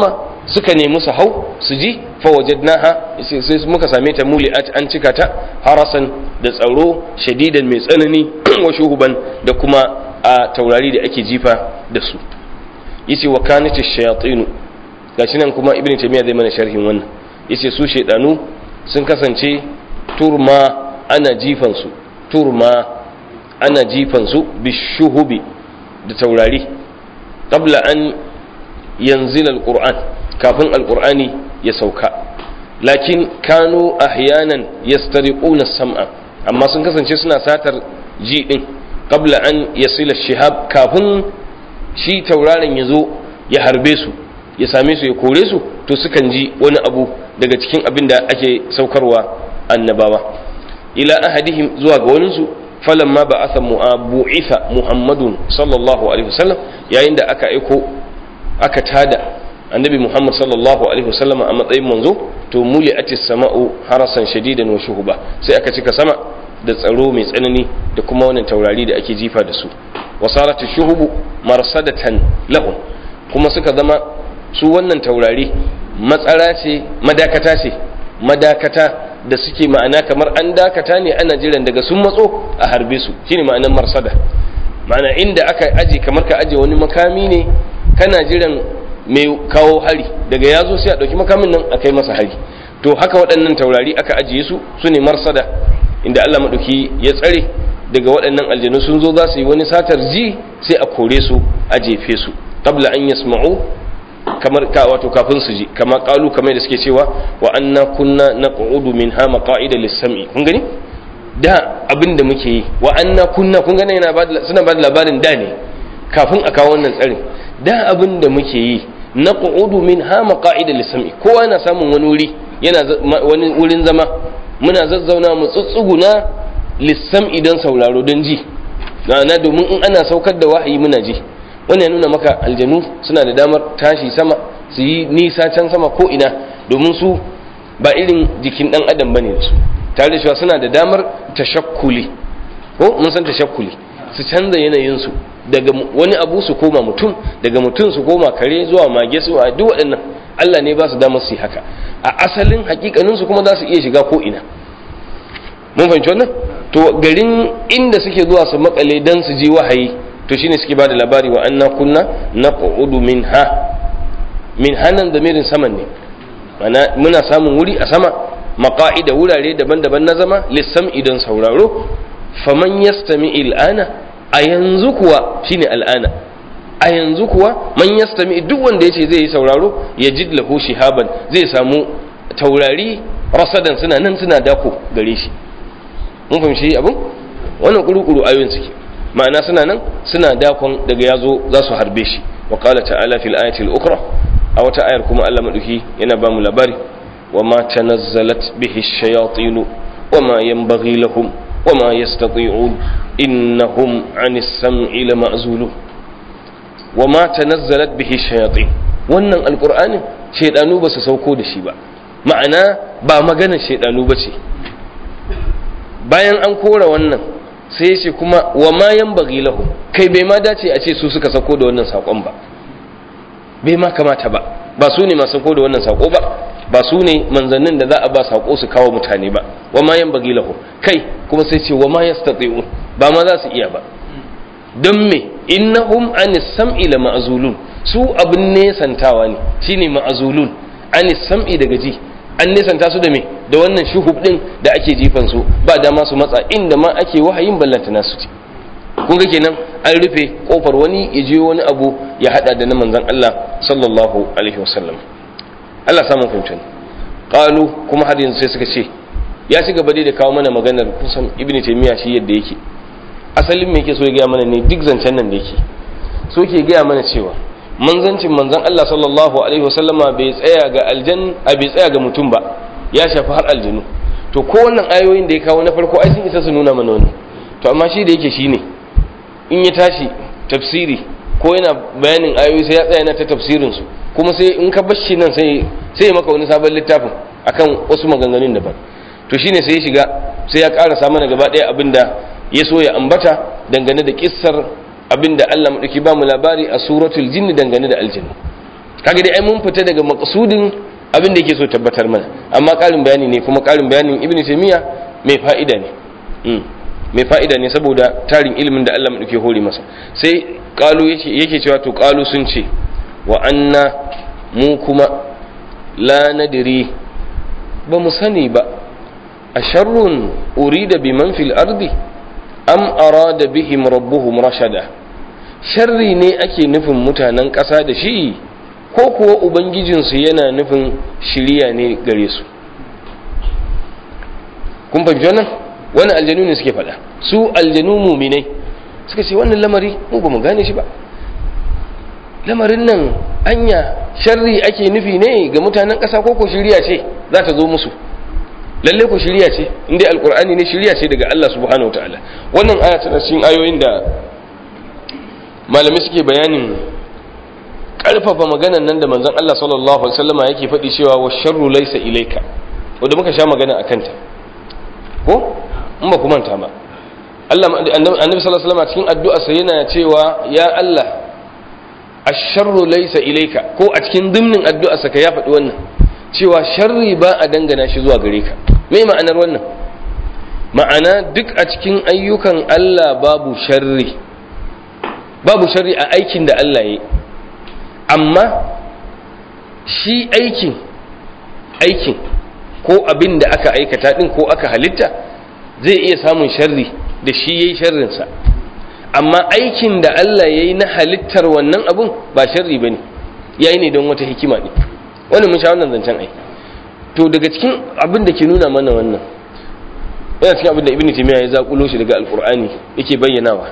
suka nemi su hau su ji fawajadnaha sai muka same ta muli'at an cika ta harasan da tsaro shadidan mai tsanani wa shuhuban da kuma a taurari da ake jifa da su yace wa kanat ash-shayatin gashi nan kuma ibnu taymiya zai mana sharhin wannan yace su shaydanu sun kasance turma ana jifan su turma ana jifan su bishuhubi da taurari qabla an yanzila al-qur'an kafin al-qur'ani ya sauka lakin kanu ahyanan yastariquna sam'a amma sun kasance suna satar ji din qabla an yasila shihab kafin shi tauraron ya zo ya harbe su ya same su ya kore su to sukan ji wani abu daga cikin abin da ake saukarwa annabawa ila ahadihim zuwa ga waninsu falamma ba asa bu'itha muhammadun sallallahu alaihi wasallam yayin da aka aiko aka tada annabi muhammad sallallahu alaihi wasallam a matsayin manzo to muli atis sama'u harasan shadidan wa shuhuba sai aka cika sama da tsaro mai tsanani da kuma wannan taurari da ake jifa da su wasaratu shuhubu marsadatan lahum kuma suka zama su wannan taurari matsara ce madakata ce madakata da suke ma'ana kamar an dakata ne ana jiran daga sun matso a harbe su shine ma'anar marsada ma'ana inda aka aje kamar ka aje wani makami ne kana jiran mai kawo hari daga ya zo sai a ɗauki makamin nan a kai masa hari to haka waɗannan taurari aka ajiye su su ne marsada inda Allah maɗauki ya tsare daga waɗannan aljanu sun zo za su yi wani satar ji sai a kore su a jefe su qabla an yasma'u kamar ka wato kafin su ji kama qalu kamar da suke cewa wa anna kunna naq'udu minha maqa'ida lis-sam'i kun gani da abin da muke yi wa anna kunna kun gani yana suna ba da labarin da ne kafin a kawo wannan tsarin da abin da muke yi naq'udu minha maqa'ida lis-sam'i kowa yana samun wani wuri yana wani wurin zama muna zazzauna mu tsutsuguna lissam idan sauraro don ji na domin in ana saukar da wahayi muna ji wannan ya nuna maka aljanu suna da damar tashi sama su yi nisa can sama ko ina domin su ba irin jikin dan adam bane da su tare da cewa suna da damar tashakkuli ko mun san tashakkuli su canza yanayin su daga wani abu su koma mutum daga mutum su koma kare zuwa mage su a duk waɗannan Allah ne ba su damar su yi haka a asalin hakikanin su kuma za su iya shiga ko ina mun fahimci wannan to garin inda suke zuwa su makale dan su ji wahayi to shine suke bada labari wa anna kunna naqudu minha min hanan da mirin saman ne mana muna samun wuri a sama maqa'ida wurare daban-daban na zama lissam idan sauraro faman yastami il'ana a yanzu kuwa shine al'ana a yanzu kuwa man yastami duk wanda yace zai yi sauraro ya jid lahu shihaban zai samu taurari rasadan suna nan suna dako gare shi mun fahimci abin wannan kuru-kuru ayoyin suke ma'ana suna nan suna dakon daga yazo za su harbe shi wa qala ta'ala fil ayati al-ukhra a wata ayar kuma Allah maduki yana ba mu labari wa ma tanazzalat bihi ash-shayatin wa ma yanbaghi lahum wa ma yastati'un innahum 'anis sam'i lama'zulun wa ma tanazzalat bihi ash-shayatin wannan alqur'anin shaydanu ba su sauko da shi ba ma'ana ba maganar shaydanu ba ce bayan an kora wannan sai ya ce kuma wa ma yan bagi lahu kai bai ma dace a ce su suka sako da wannan sakon ba bai ma kamata ba ba su ne masu sako da wannan sako ba ba su ne manzannin da za a ba sako su kawo mutane ba wa ma yan bagi lahu kai kuma sai ce wa ma yastati'un ba ma za su iya ba don me innahum anis sam'i la ma'zulun su abin nesantawa ne shine ma'zulun anis sam'i daga ji an nesanta su da me da wannan shuhub din da ake jifan su ba dama su matsa inda ma ake wahayin ballantana su ce kun ga kenan an rufe kofar wani ya je wani abu ya hada da na manzon Allah sallallahu alaihi wasallam Allah samu fahimta qalu kuma har yanzu sai suka ce ya ci gaba dai da kawo mana maganar kusan ibnu taymiya shi yadda yake asalin me yake so ya gaya mana ne duk zancen nan da yake so ke gaya mana cewa manzancin manzan Allah sallallahu alaihi wasallama bai tsaya ga aljan a bai tsaya ga mutum ba ya shafi har aljanu to ko wannan ayoyin da ya kawo na farko ai sun isa su nuna mana wani to amma shi da yake shine in ya tashi tafsiri ko yana bayanin ayoyi sai ya tsaya yana ta tafsirin su kuma sai in ka bar shi nan sai sai maka wani sabon littafin akan wasu maganganun daban to shine sai ya shiga sai ya karasa mana gaba ɗaya abinda ya so ya ambata dangane da kissar abinda Allah maɗauki ba mu labari a suratul jinni dangane da aljanna kaga dai ai mun fita daga maqsudin abin da yake so tabbatar mana amma ƙarin bayani ne kuma ƙarin bayanin ibnu taymiya mai fa'ida ne mai fa'ida ne saboda tarin ilimin da Allah madauke hore masa sai qalu yake yake cewa to qalu sun ce wa anna mu kuma la nadri ba mu sani ba a sharrun urida biman fil ardi am arada bihim rabbuhum rashada sharri ne ake nufin mutanen ƙasa da shi ko kuwa ubangijinsu yana nufin shiriya ne gare su kun fahimci wannan wani aljanu ne suke faɗa su aljanu muminai suka ce wannan lamari mu ba mu gane shi ba lamarin nan anya sharri ake nufi ne ga mutanen ƙasa ko ko shiriya ce za ta zo musu lalle ko shiriya ce inda alkur'ani ne shiriya ce daga Allah subhanahu wataala wannan aya tana cikin ayoyin da malamai suke bayanin karfafa maganan nan da manzon Allah sallallahu alaihi wasallama yake faɗi cewa wa sharru laysa ilayka wanda muka sha magana akan ta ko in ba ku manta ba Allah annabi sallallahu alaihi wasallama cikin addu'a sa yana cewa ya Allah ash-sharru laysa ilayka ko a cikin dimnin addu'a sa ka ya faɗi wannan cewa sharri ba a dangana shi zuwa gare ka me ma'anar wannan ma'ana duk a cikin ayyukan Allah babu sharri babu sharri a aikin da Allah ya yi amma shi aikin aikin ko abin da aka aikata din ko aka halitta zai iya samun sharri da shi ya yi sharrinsa amma aikin da Allah ya yi na halittar wannan abun ba sharri ba ne ya yi ne don wata hikima ne wani mun sha wannan zancen ai to daga cikin abin da ke nuna mana wannan yana cikin abin da ibn taymiya ya zakulo shi daga alqur'ani yake bayyanawa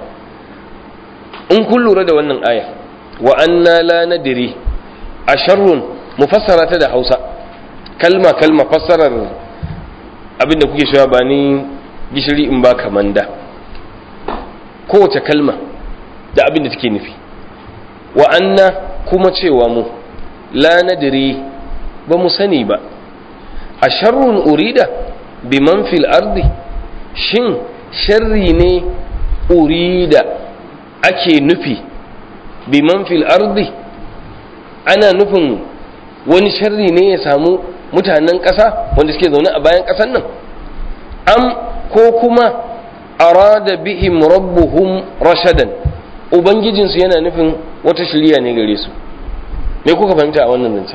in kun lura da wannan aya wa anna la nadri asharrun mufassara ta da Hausa kalma kalma fassarar abin da kuke cewa ba ni gishiri in ba kamanda kowace kalma da abin da take nufi wa anna kuma cewa mu la nadri ba mu sani ba a sharrun urida biman fil ardi shin sharri ne urida ake nufi biman fil ardi ana nufin wani sharri ne ya samu mutanen ƙasa wanda suke zaune a bayan ƙasan nan am ko kuma arada bihim rabbuhum rashadan ubangijinsu yana nufin wata shirya ne gare su me kuka fahimta a wannan zancen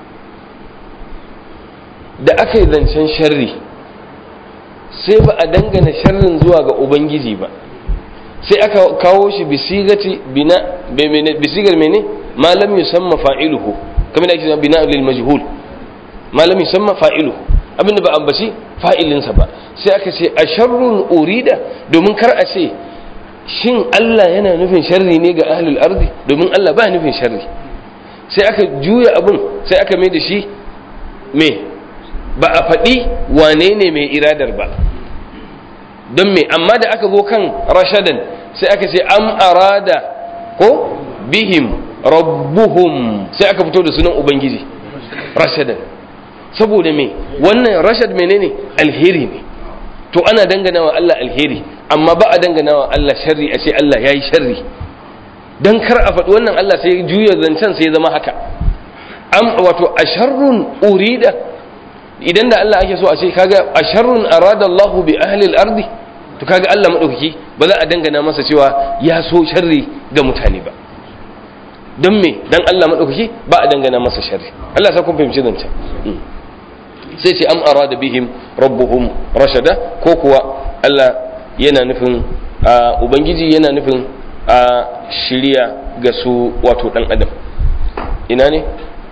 da aka yi zancen sharri sai ba a dangana sharrin zuwa ga ubangiji ba sai aka kawo shi bisigati bina bisigar mene malam yusamma fa'iluhu kamar da ake cewa bina lil majhul malam yusamma fa'iluhu abinda ba ambaci fa'ilinsa ba sai aka ce a sharrun urida domin kar a ce shin Allah yana nufin sharri ne ga ahlul ardi domin Allah ba nufin sharri sai aka juya abun sai aka mai da shi me ba a faɗi wane ne mai iradar ba don me amma da aka zo kan rashadan sai aka ce am arada ko bihim rabbuhum sai aka fito da sunan ubangiji rashadan saboda me wannan rashad menene alheri ne to ana dangana wa Allah alheri amma ba a dangana wa Allah sharri a ce Allah ya yi sharri don kar a faɗi wannan Allah sai juya zancen sai ya zama haka am wato a sharrun urida idan da Allah ake so a ce kaga a sharrun arada Allah bi ahli al-ardi to kaga Allah madaukaki ba za a dangana masa cewa ya so sharri ga mutane ba don me dan Allah madaukaki ba a dangana masa sharri Allah sa kun fahimci zancen sai ce am arada bihim rabbuhum rashada ko kuwa Allah yana nufin ubangiji yana nufin a shirya ga su wato dan adam ina ne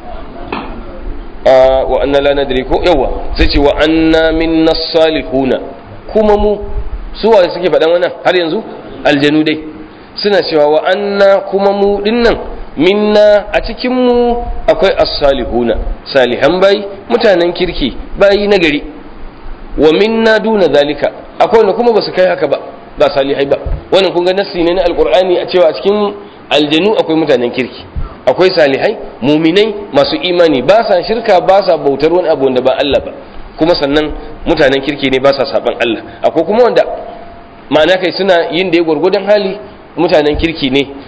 wa anna la nadri ko yawa sai ce wa anna minna salihuna kuma mu su wa suke faɗan wannan har yanzu aljanu dai suna cewa wa anna kuma mu dinnan minna a cikin mu akwai as-salihuna salihan bai mutanen kirki bayi nagari wa minna duna zalika akwai wanda kuma basu kai haka ba ba salihai ba wannan kun ga nassi ne na alqur'ani a cewa a cikin aljanu akwai mutanen kirki akwai salihai muminai masu imani ba sa shirka ba sa bautar wani abu wanda ba Allah ba kuma sannan mutanen kirki ne ba sa saban Allah akwai kuma wanda ma'ana kai suna yin da ya gwargwadon hali mutanen kirki ne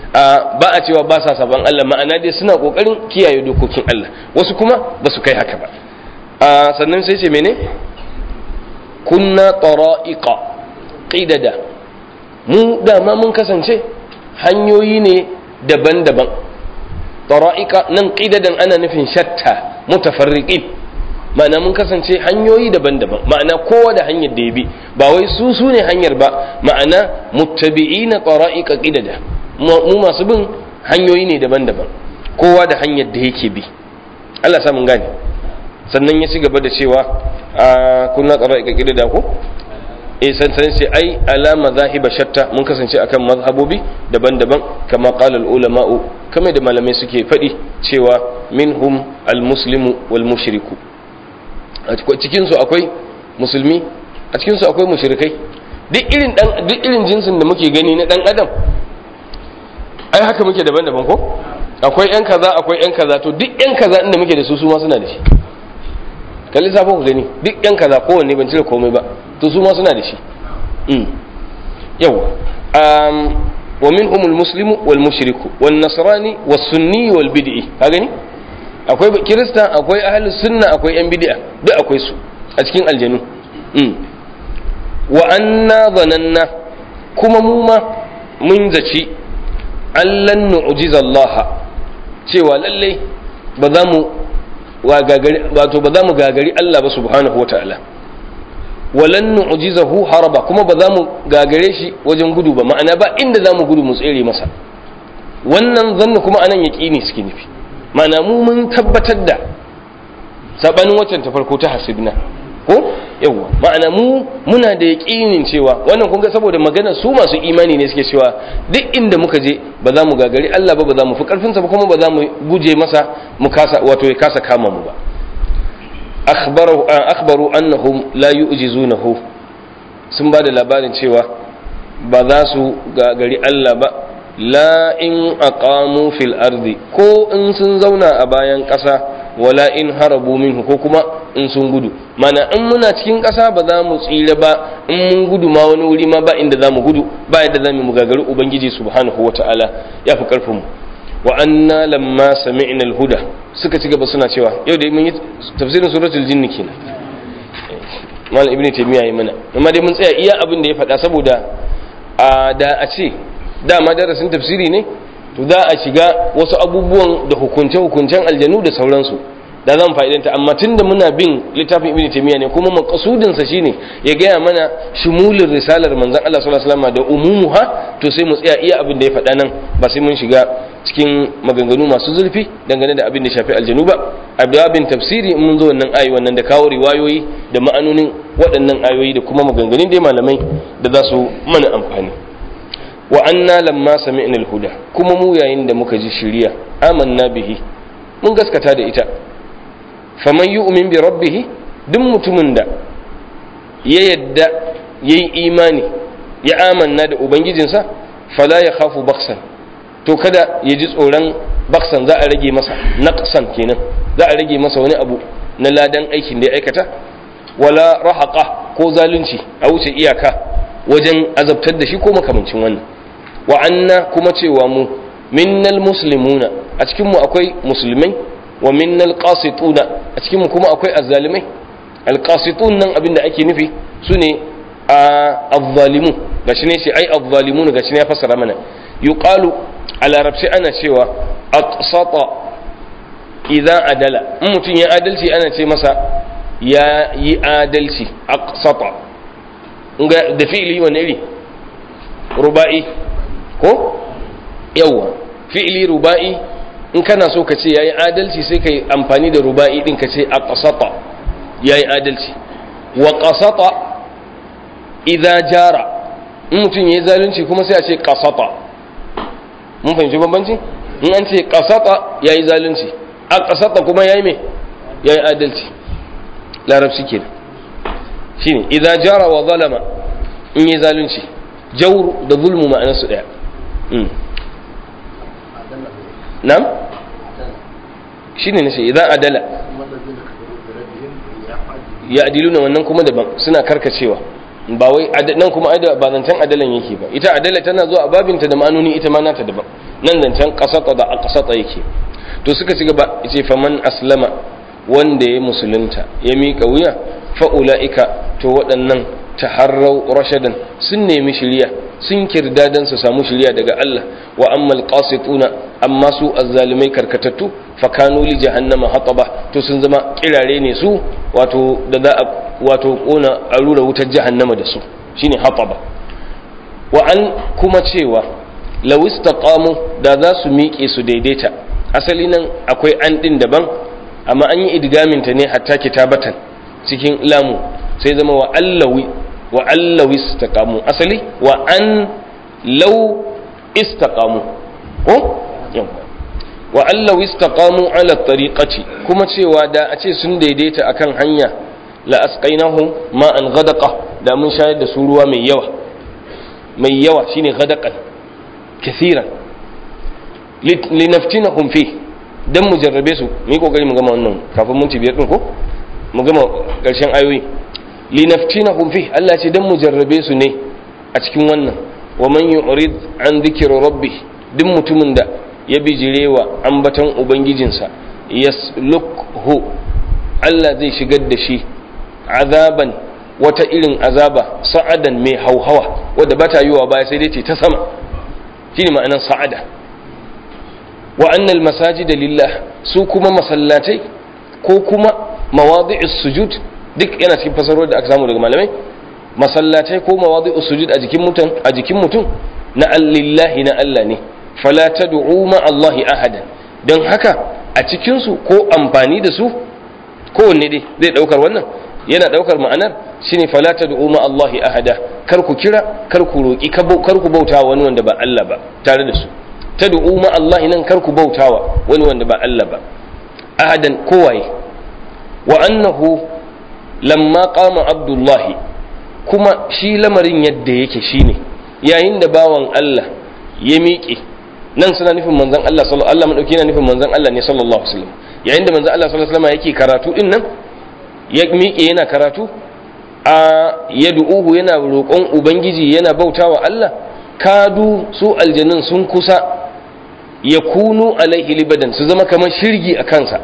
ba a cewa ba sa saban Allah ma'ana dai suna kokarin kiyaye dokokin Allah wasu kuma ba su kai haka ba sannan sai ce mene kunna tara'iqa qidada mu dama mun kasance hanyoyi ne daban-daban tara'iqa nan qidadan ana nufin shatta mutafarriqin ma'ana mun kasance hanyoyi daban-daban ma'ana kowa da hanyar da ya bi ba wai su su ne hanyar ba ma'ana muttabi'ina tara'iqa qidada mu masu bin hanyoyi ne daban-daban kowa da hanyar da yake bi Allah sa mun gane sannan ya ci gaba da cewa a kunna tara'iqa qidada ko eh san san sai ai ala mazahiba shatta mun kasance akan mazhabobi daban-daban kama qala al-ulama'u kamar da malamai suke faɗi cewa minhum al-muslimu wal mushriku a cikinsu akwai musulmi a cikinsu akwai mushrikai duk irin dan duk irin jinsin da muke gani na dan adam ai haka muke daban-daban ko akwai yan kaza akwai yan kaza to duk yan kaza inda muke da su su ma suna da shi kalli safon ku gani duk yan kaza kowanne ban cire komai ba to su ma suna da shi mm yawa um wa minhum almuslimu wal mushriku wan nasrani was sunni wal bid'i ka gani akwai kirista akwai ahalus sunna akwai yan bid'a duk akwai su a cikin aljanu wa anna zananna kuma mu ma mun zaci allan nu'jiza Allah cewa lalle ba za mu wato ba za mu gagari Allah ba subhanahu wata'ala walan nu'jizahu haraba kuma ba za mu gagare shi wajen gudu ba ma'ana ba inda za mu gudu mu tsere masa wannan zanna kuma anan yaqini suke nufi mana mu mun tabbatar da sabanin waccan ta farko ta hasibna ko yawa ma'ana mu muna da yaƙinin cewa wannan kun ga saboda magana su masu imani ne suke cewa duk inda muka je ba za mu gagari Allah ba ba za mu fi karfin sa ba kuma ba za mu guje masa mu kasa wato ya kasa kama mu ba akhbaru akhbaru annahum la yu'jizunahu sun ba da labarin cewa ba za su gagari Allah ba la in aqamu fil ardi ko in sun zauna a bayan ƙasa wala in harabu minhu ko kuma in sun gudu mana in muna cikin ƙasa ba za mu tsira ba in mun gudu ma wani wuri ma ba inda za mu gudu ba yadda za mu gagari ubangiji subhanahu wata'ala ya fi karfin mu wa anna lamma sami'na al-huda suka ci gaba suna cewa yau da mun yi tafsirin suratul jinni kenan malam ibnu taymiya yi mana amma dai mun tsaya iya abin da ya faɗa saboda a da a ce dama darasin tafsiri ne to za a shiga wasu abubuwan da hukunce-hukuncen aljanu da sauransu da zan fa'idanta amma tun da muna bin littafin ibn taymiya ne kuma maqsudinsa shine ya gaya mana shumulin risalar manzon Allah sallallahu alaihi wasallam da umumuha to sai mu tsaya iya abin da ya faɗa nan ba sai mun shiga cikin maganganu masu zulfi dangane da abin da shafi aljanu ba a babin tafsiri mun zo wannan ayi wannan da kawo riwayoyi da ma'anonin waɗannan ayoyi da kuma maganganun dai malamai da za su mana amfani wa anna lamma sami'na al-huda kuma mu yayin da muka ji shiriya amanna bihi mun gaskata da ita faman yu'min bi rabbih duk mutumin da ya yadda yayi imani ya amanna da ubangijinsa fala ya khafu baksan to kada ya ji tsoron baksan za a rage masa naqsan kenan za a rage masa wani abu na ladan aikin da ya aikata wala rahaqa ko zalunci a wuce iyaka wajen azabtar da shi ko makamancin wannan wa anna kuma cewa mu minnal muslimuna a cikin mu akwai musulmai wa minnal qasituna a cikin mu kuma akwai azzalimai alqasitun nan abinda ake nufi sune azzalimu gashi ne shi ai azzalimun gashi ne ya fassara mana yuqalu a larabci ana cewa aqsata idza adala in mutum ya adalci ana ce masa ya yi adalci aqsata da fi'ili wani iri ruba'i ko yawa fi'ili ruba'i in kana so ka ce yayi adalci sai kai amfani da ruba'i din ka ce aqsata yayi adalci wa qasata idza jara in mutum yayi zalunci kuma sai a ce qasata mun fahimci bambanci in an ce qasata yayi zalunci aqsata kuma yayi me yayi adalci larabci kenan shine idza jara wa zalama in yi zalunci jawr da zulmu ma'anar su daya nam shine nace idan adala ya adiluna wannan kuma daban suna karkacewa ba wai nan kuma ba zancen adalan yake ba ita adala tana zuwa a babinta da ma'anoni ita ma nata daban nan zancen qasata da aqsata yake to suka ci gaba yace faman aslama wanda ya musulunta ya miƙa wuya fa ulaika to waɗannan taharrau rashadan sun nemi shiriya sun kirda dan su samu shiriya daga Allah wa ammal qasituna amma su azzalimai karkatattu fa kanu li jahannama hataba to sun zama kirare ne su wato da za a wato kona a rura wutar jahannama da su shine hataba wa an kuma cewa law istaqamu da za su miƙe su daidaita asali nan akwai an din daban amma an yi idgamin ta ne hatta kitabatan cikin lamu sai zama wa allawi wa allawi istaqamu asali wa an law istaqamu ko wa allawi istaqamu ala tariqati kuma cewa da a ce sun daidaita akan hanya la asqainahum ma an ghadaqa da mun shayar da su ruwa mai yawa mai yawa shine ghadaqan kathiran linaftinahum fi dan mu jarrabe su mu yi kokari mu gama wannan kafin mun ci biyar din ko mu gama karshen ayoyi linaftinahum fi Allah ce dan mu jarrabe su ne a cikin wannan wa man yu'rid an dhikri rabbi duk mutumin da ya bijirewa ambaton ubangijinsa yaslukhu Allah zai shigar da shi azaban wata irin azaba sa'adan mai hauhawa wadda ba ta yiwa baya sai dai ce ta sama shine ma'anar sa'ada wa annal masajida lillah su kuma masallatai ko kuma mawadi'us sujud duk yana cikin fasarwar da aka samu daga malamai masallatai ko mawadi'us sujud a jikin mutum a jikin mutum na lillahi na Allah ne fala tad'u ma Allahi ahadan don haka a cikin su ko amfani da su kowanne dai zai daukar wannan yana daukar ma'anar shine fala tad'u ma Allahi ahada kar ku kira kar ku roki kar ku bauta wani wanda ba Allah ba tare da su tad'u ma Allah nan kar ku bautawa wani wanda ba Allah ba ahadan kowaye wa annahu lamma qama abdullah kuma shi lamarin yadda yake shine yayin da bawan Allah ya miƙe nan suna nufin manzon Allah sallallahu Allah madauki yana nufin manzon Allah ne sallallahu alaihi wasallam yayin da manzon Allah sallallahu alaihi wasallam yake karatu din nan ya miƙe yana karatu a yad'uhu yana roƙon ubangiji yana bautawa Allah kadu su aljanun sun kusa ya kunu alaihi libadan su zama kamar shirgi a kansa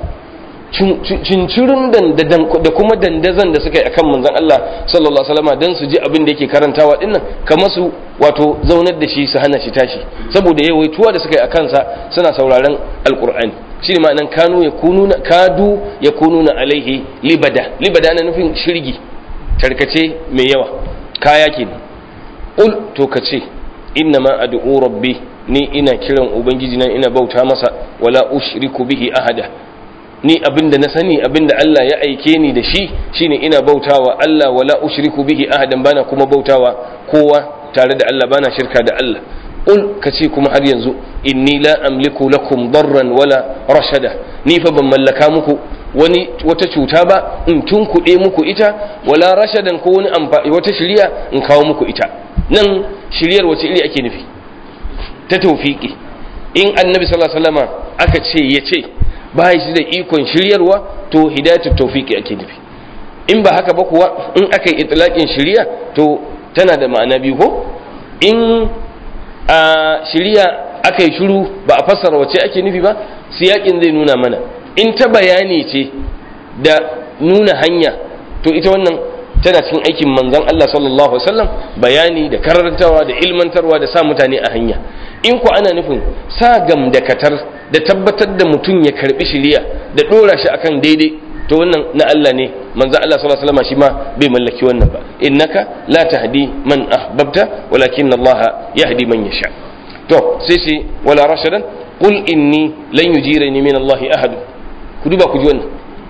cincirin da kuma dandazan da suka yi akan manzon Allah sallallahu alaihi wasallam dan su ji abin da yake karantawa dinnan kamar su wato zaunar da shi su hana shi tashi saboda yawaituwa da suka yi akan sa suna sauraron alqur'ani shi ne ma'anan kanu ya kununa kadu ya kununa alaihi libada libada na nufin shirgi tarkace mai yawa kaya kenan ul to kace inna ma ad'u rabbi ni ina kiran ubangiji na ina bauta masa wala ushriku bihi ahada ni abinda na sani abinda Allah ya aike ni da shi shine ina bautawa Allah wala ushriku bihi ahadan bana kuma bautawa kowa tare da Allah bana shirka da Allah ul kace kuma har yanzu inni la amliku lakum darran wala rashada ni fa ban mallaka muku wani wata cuta ba in tunkuɗe muku ita wala rashadan ko wani wata shiriya in kawo muku ita nan shiryar wace iri ake nufi ta taufiki in annabi sallallahu alaihi wasallama aka ce ya ce ba shi da ikon shiryarwa to hidayatu taufiki ake nufi in ba haka ba kuwa in aka yi itlaqin shiriya to tana da ma'ana biyu ko in a shiriya aka yi shiru ba a fassara wace ake nufi ba siyakin zai nuna mana in ta bayani ce da nuna hanya to ita wannan tana cikin aikin manzon Allah sallallahu alaihi wasallam bayani da karantawa da ilmantarwa da sa mutane a hanya in ku ana nufin sa gam da katar da tabbatar da mutum ya karbi shiriya da dora shi akan daidai to wannan na Allah ne manzon Allah sallallahu alaihi wasallam shi ma bai mallaki wannan ba innaka la tahdi man ahbabta walakin Allah yahdi man yasha to sai shi wala rashadan qul inni lan yujirani min Allah ahad ku duba ku ji wannan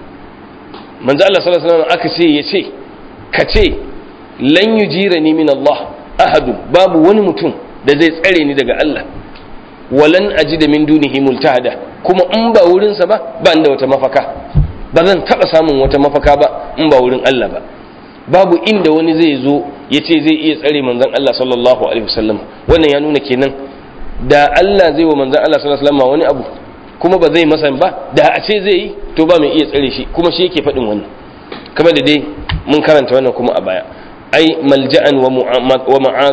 manzon Allah sallallahu alaihi wasallam aka ce ya ce ka ce lan yujirani min Allah ahadu babu wani mutum da zai tsare ni daga Allah walan ajida min dunihi multahada kuma in ba wurinsa ba ba da wata mafaka ba zan taba samun wata mafaka ba in ba wurin Allah ba babu inda wani zai zo ya ce zai iya tsare manzon Allah sallallahu alaihi wasallam wannan ya nuna kenan da Allah zai wa manzon Allah sallallahu alaihi wasallam wani abu kuma ba zai masa ba da a ce zai yi to ba mai iya tsare shi kuma shi yake faɗin wannan kamar da dai mun karanta wannan kuma a baya ai malja'an wa ma'adan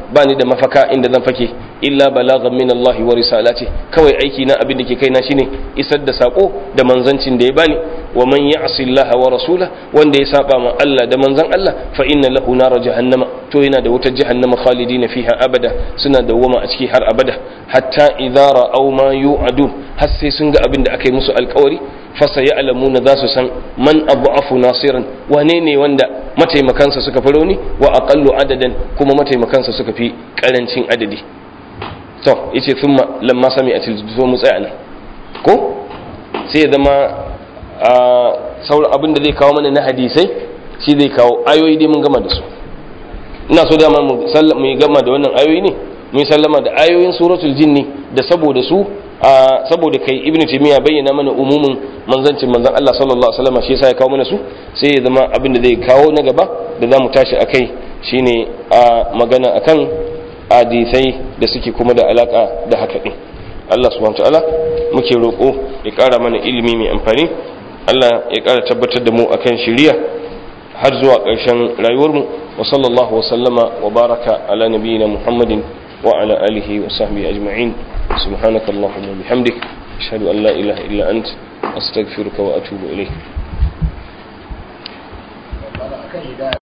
ba ni da mafaka inda zan fake illa balaghan min Allah wa risalati kawai aiki na abin da ke kaina shine isar da sako da manzancin da ya bani wa man ya'si Allah wa rasula wanda ya saba ma Allah da manzan Allah fa inna lahu nar jahannama to yana da wutar jahannama khalidina fiha abada suna dawwama a ciki har abada hatta idza ra'aw ma yu'adun har sai sun ga abin da aka yi musu alkawari fasa ya alamuna za su san man abu nasiran wane ne wanda mataimakansa suka fi rauni wa aqallu adadan kuma mataimakansa suka fi karancin adadi to yace thumma lamma sami atil zo mu tsaya nan ko sai ya zama a sauran abin da zai kawo mana na hadisai shi zai kawo ayoyi dai mun gama da su ina so dama mu mu gama da wannan ayoyi ne mun sallama da ayoyin suratul jinni da saboda su saboda kai ibnu taymiya bayyana mana umumin manzancin manzon Allah sallallahu alaihi wasallam shi yasa ya kawo mana su sai ya zama abin da zai kawo na gaba da zamu tashi akai shine a magana akan hadisai da suke kuma da alaka da haka din Allah subhanahu ta'ala muke roƙo ya ƙara mana ilimi mai amfani Allah ya ƙara tabbatar da mu akan shiriya har zuwa ƙarshen rayuwarmu wa sallallahu wa sallama wa baraka ala nabiyyina Muhammadin wa ala alihi wa sahbihi ajma'in سبحانك اللهم وبحمدك أشهد أن لا إله إلا أنت أستغفرك وأتوب إليك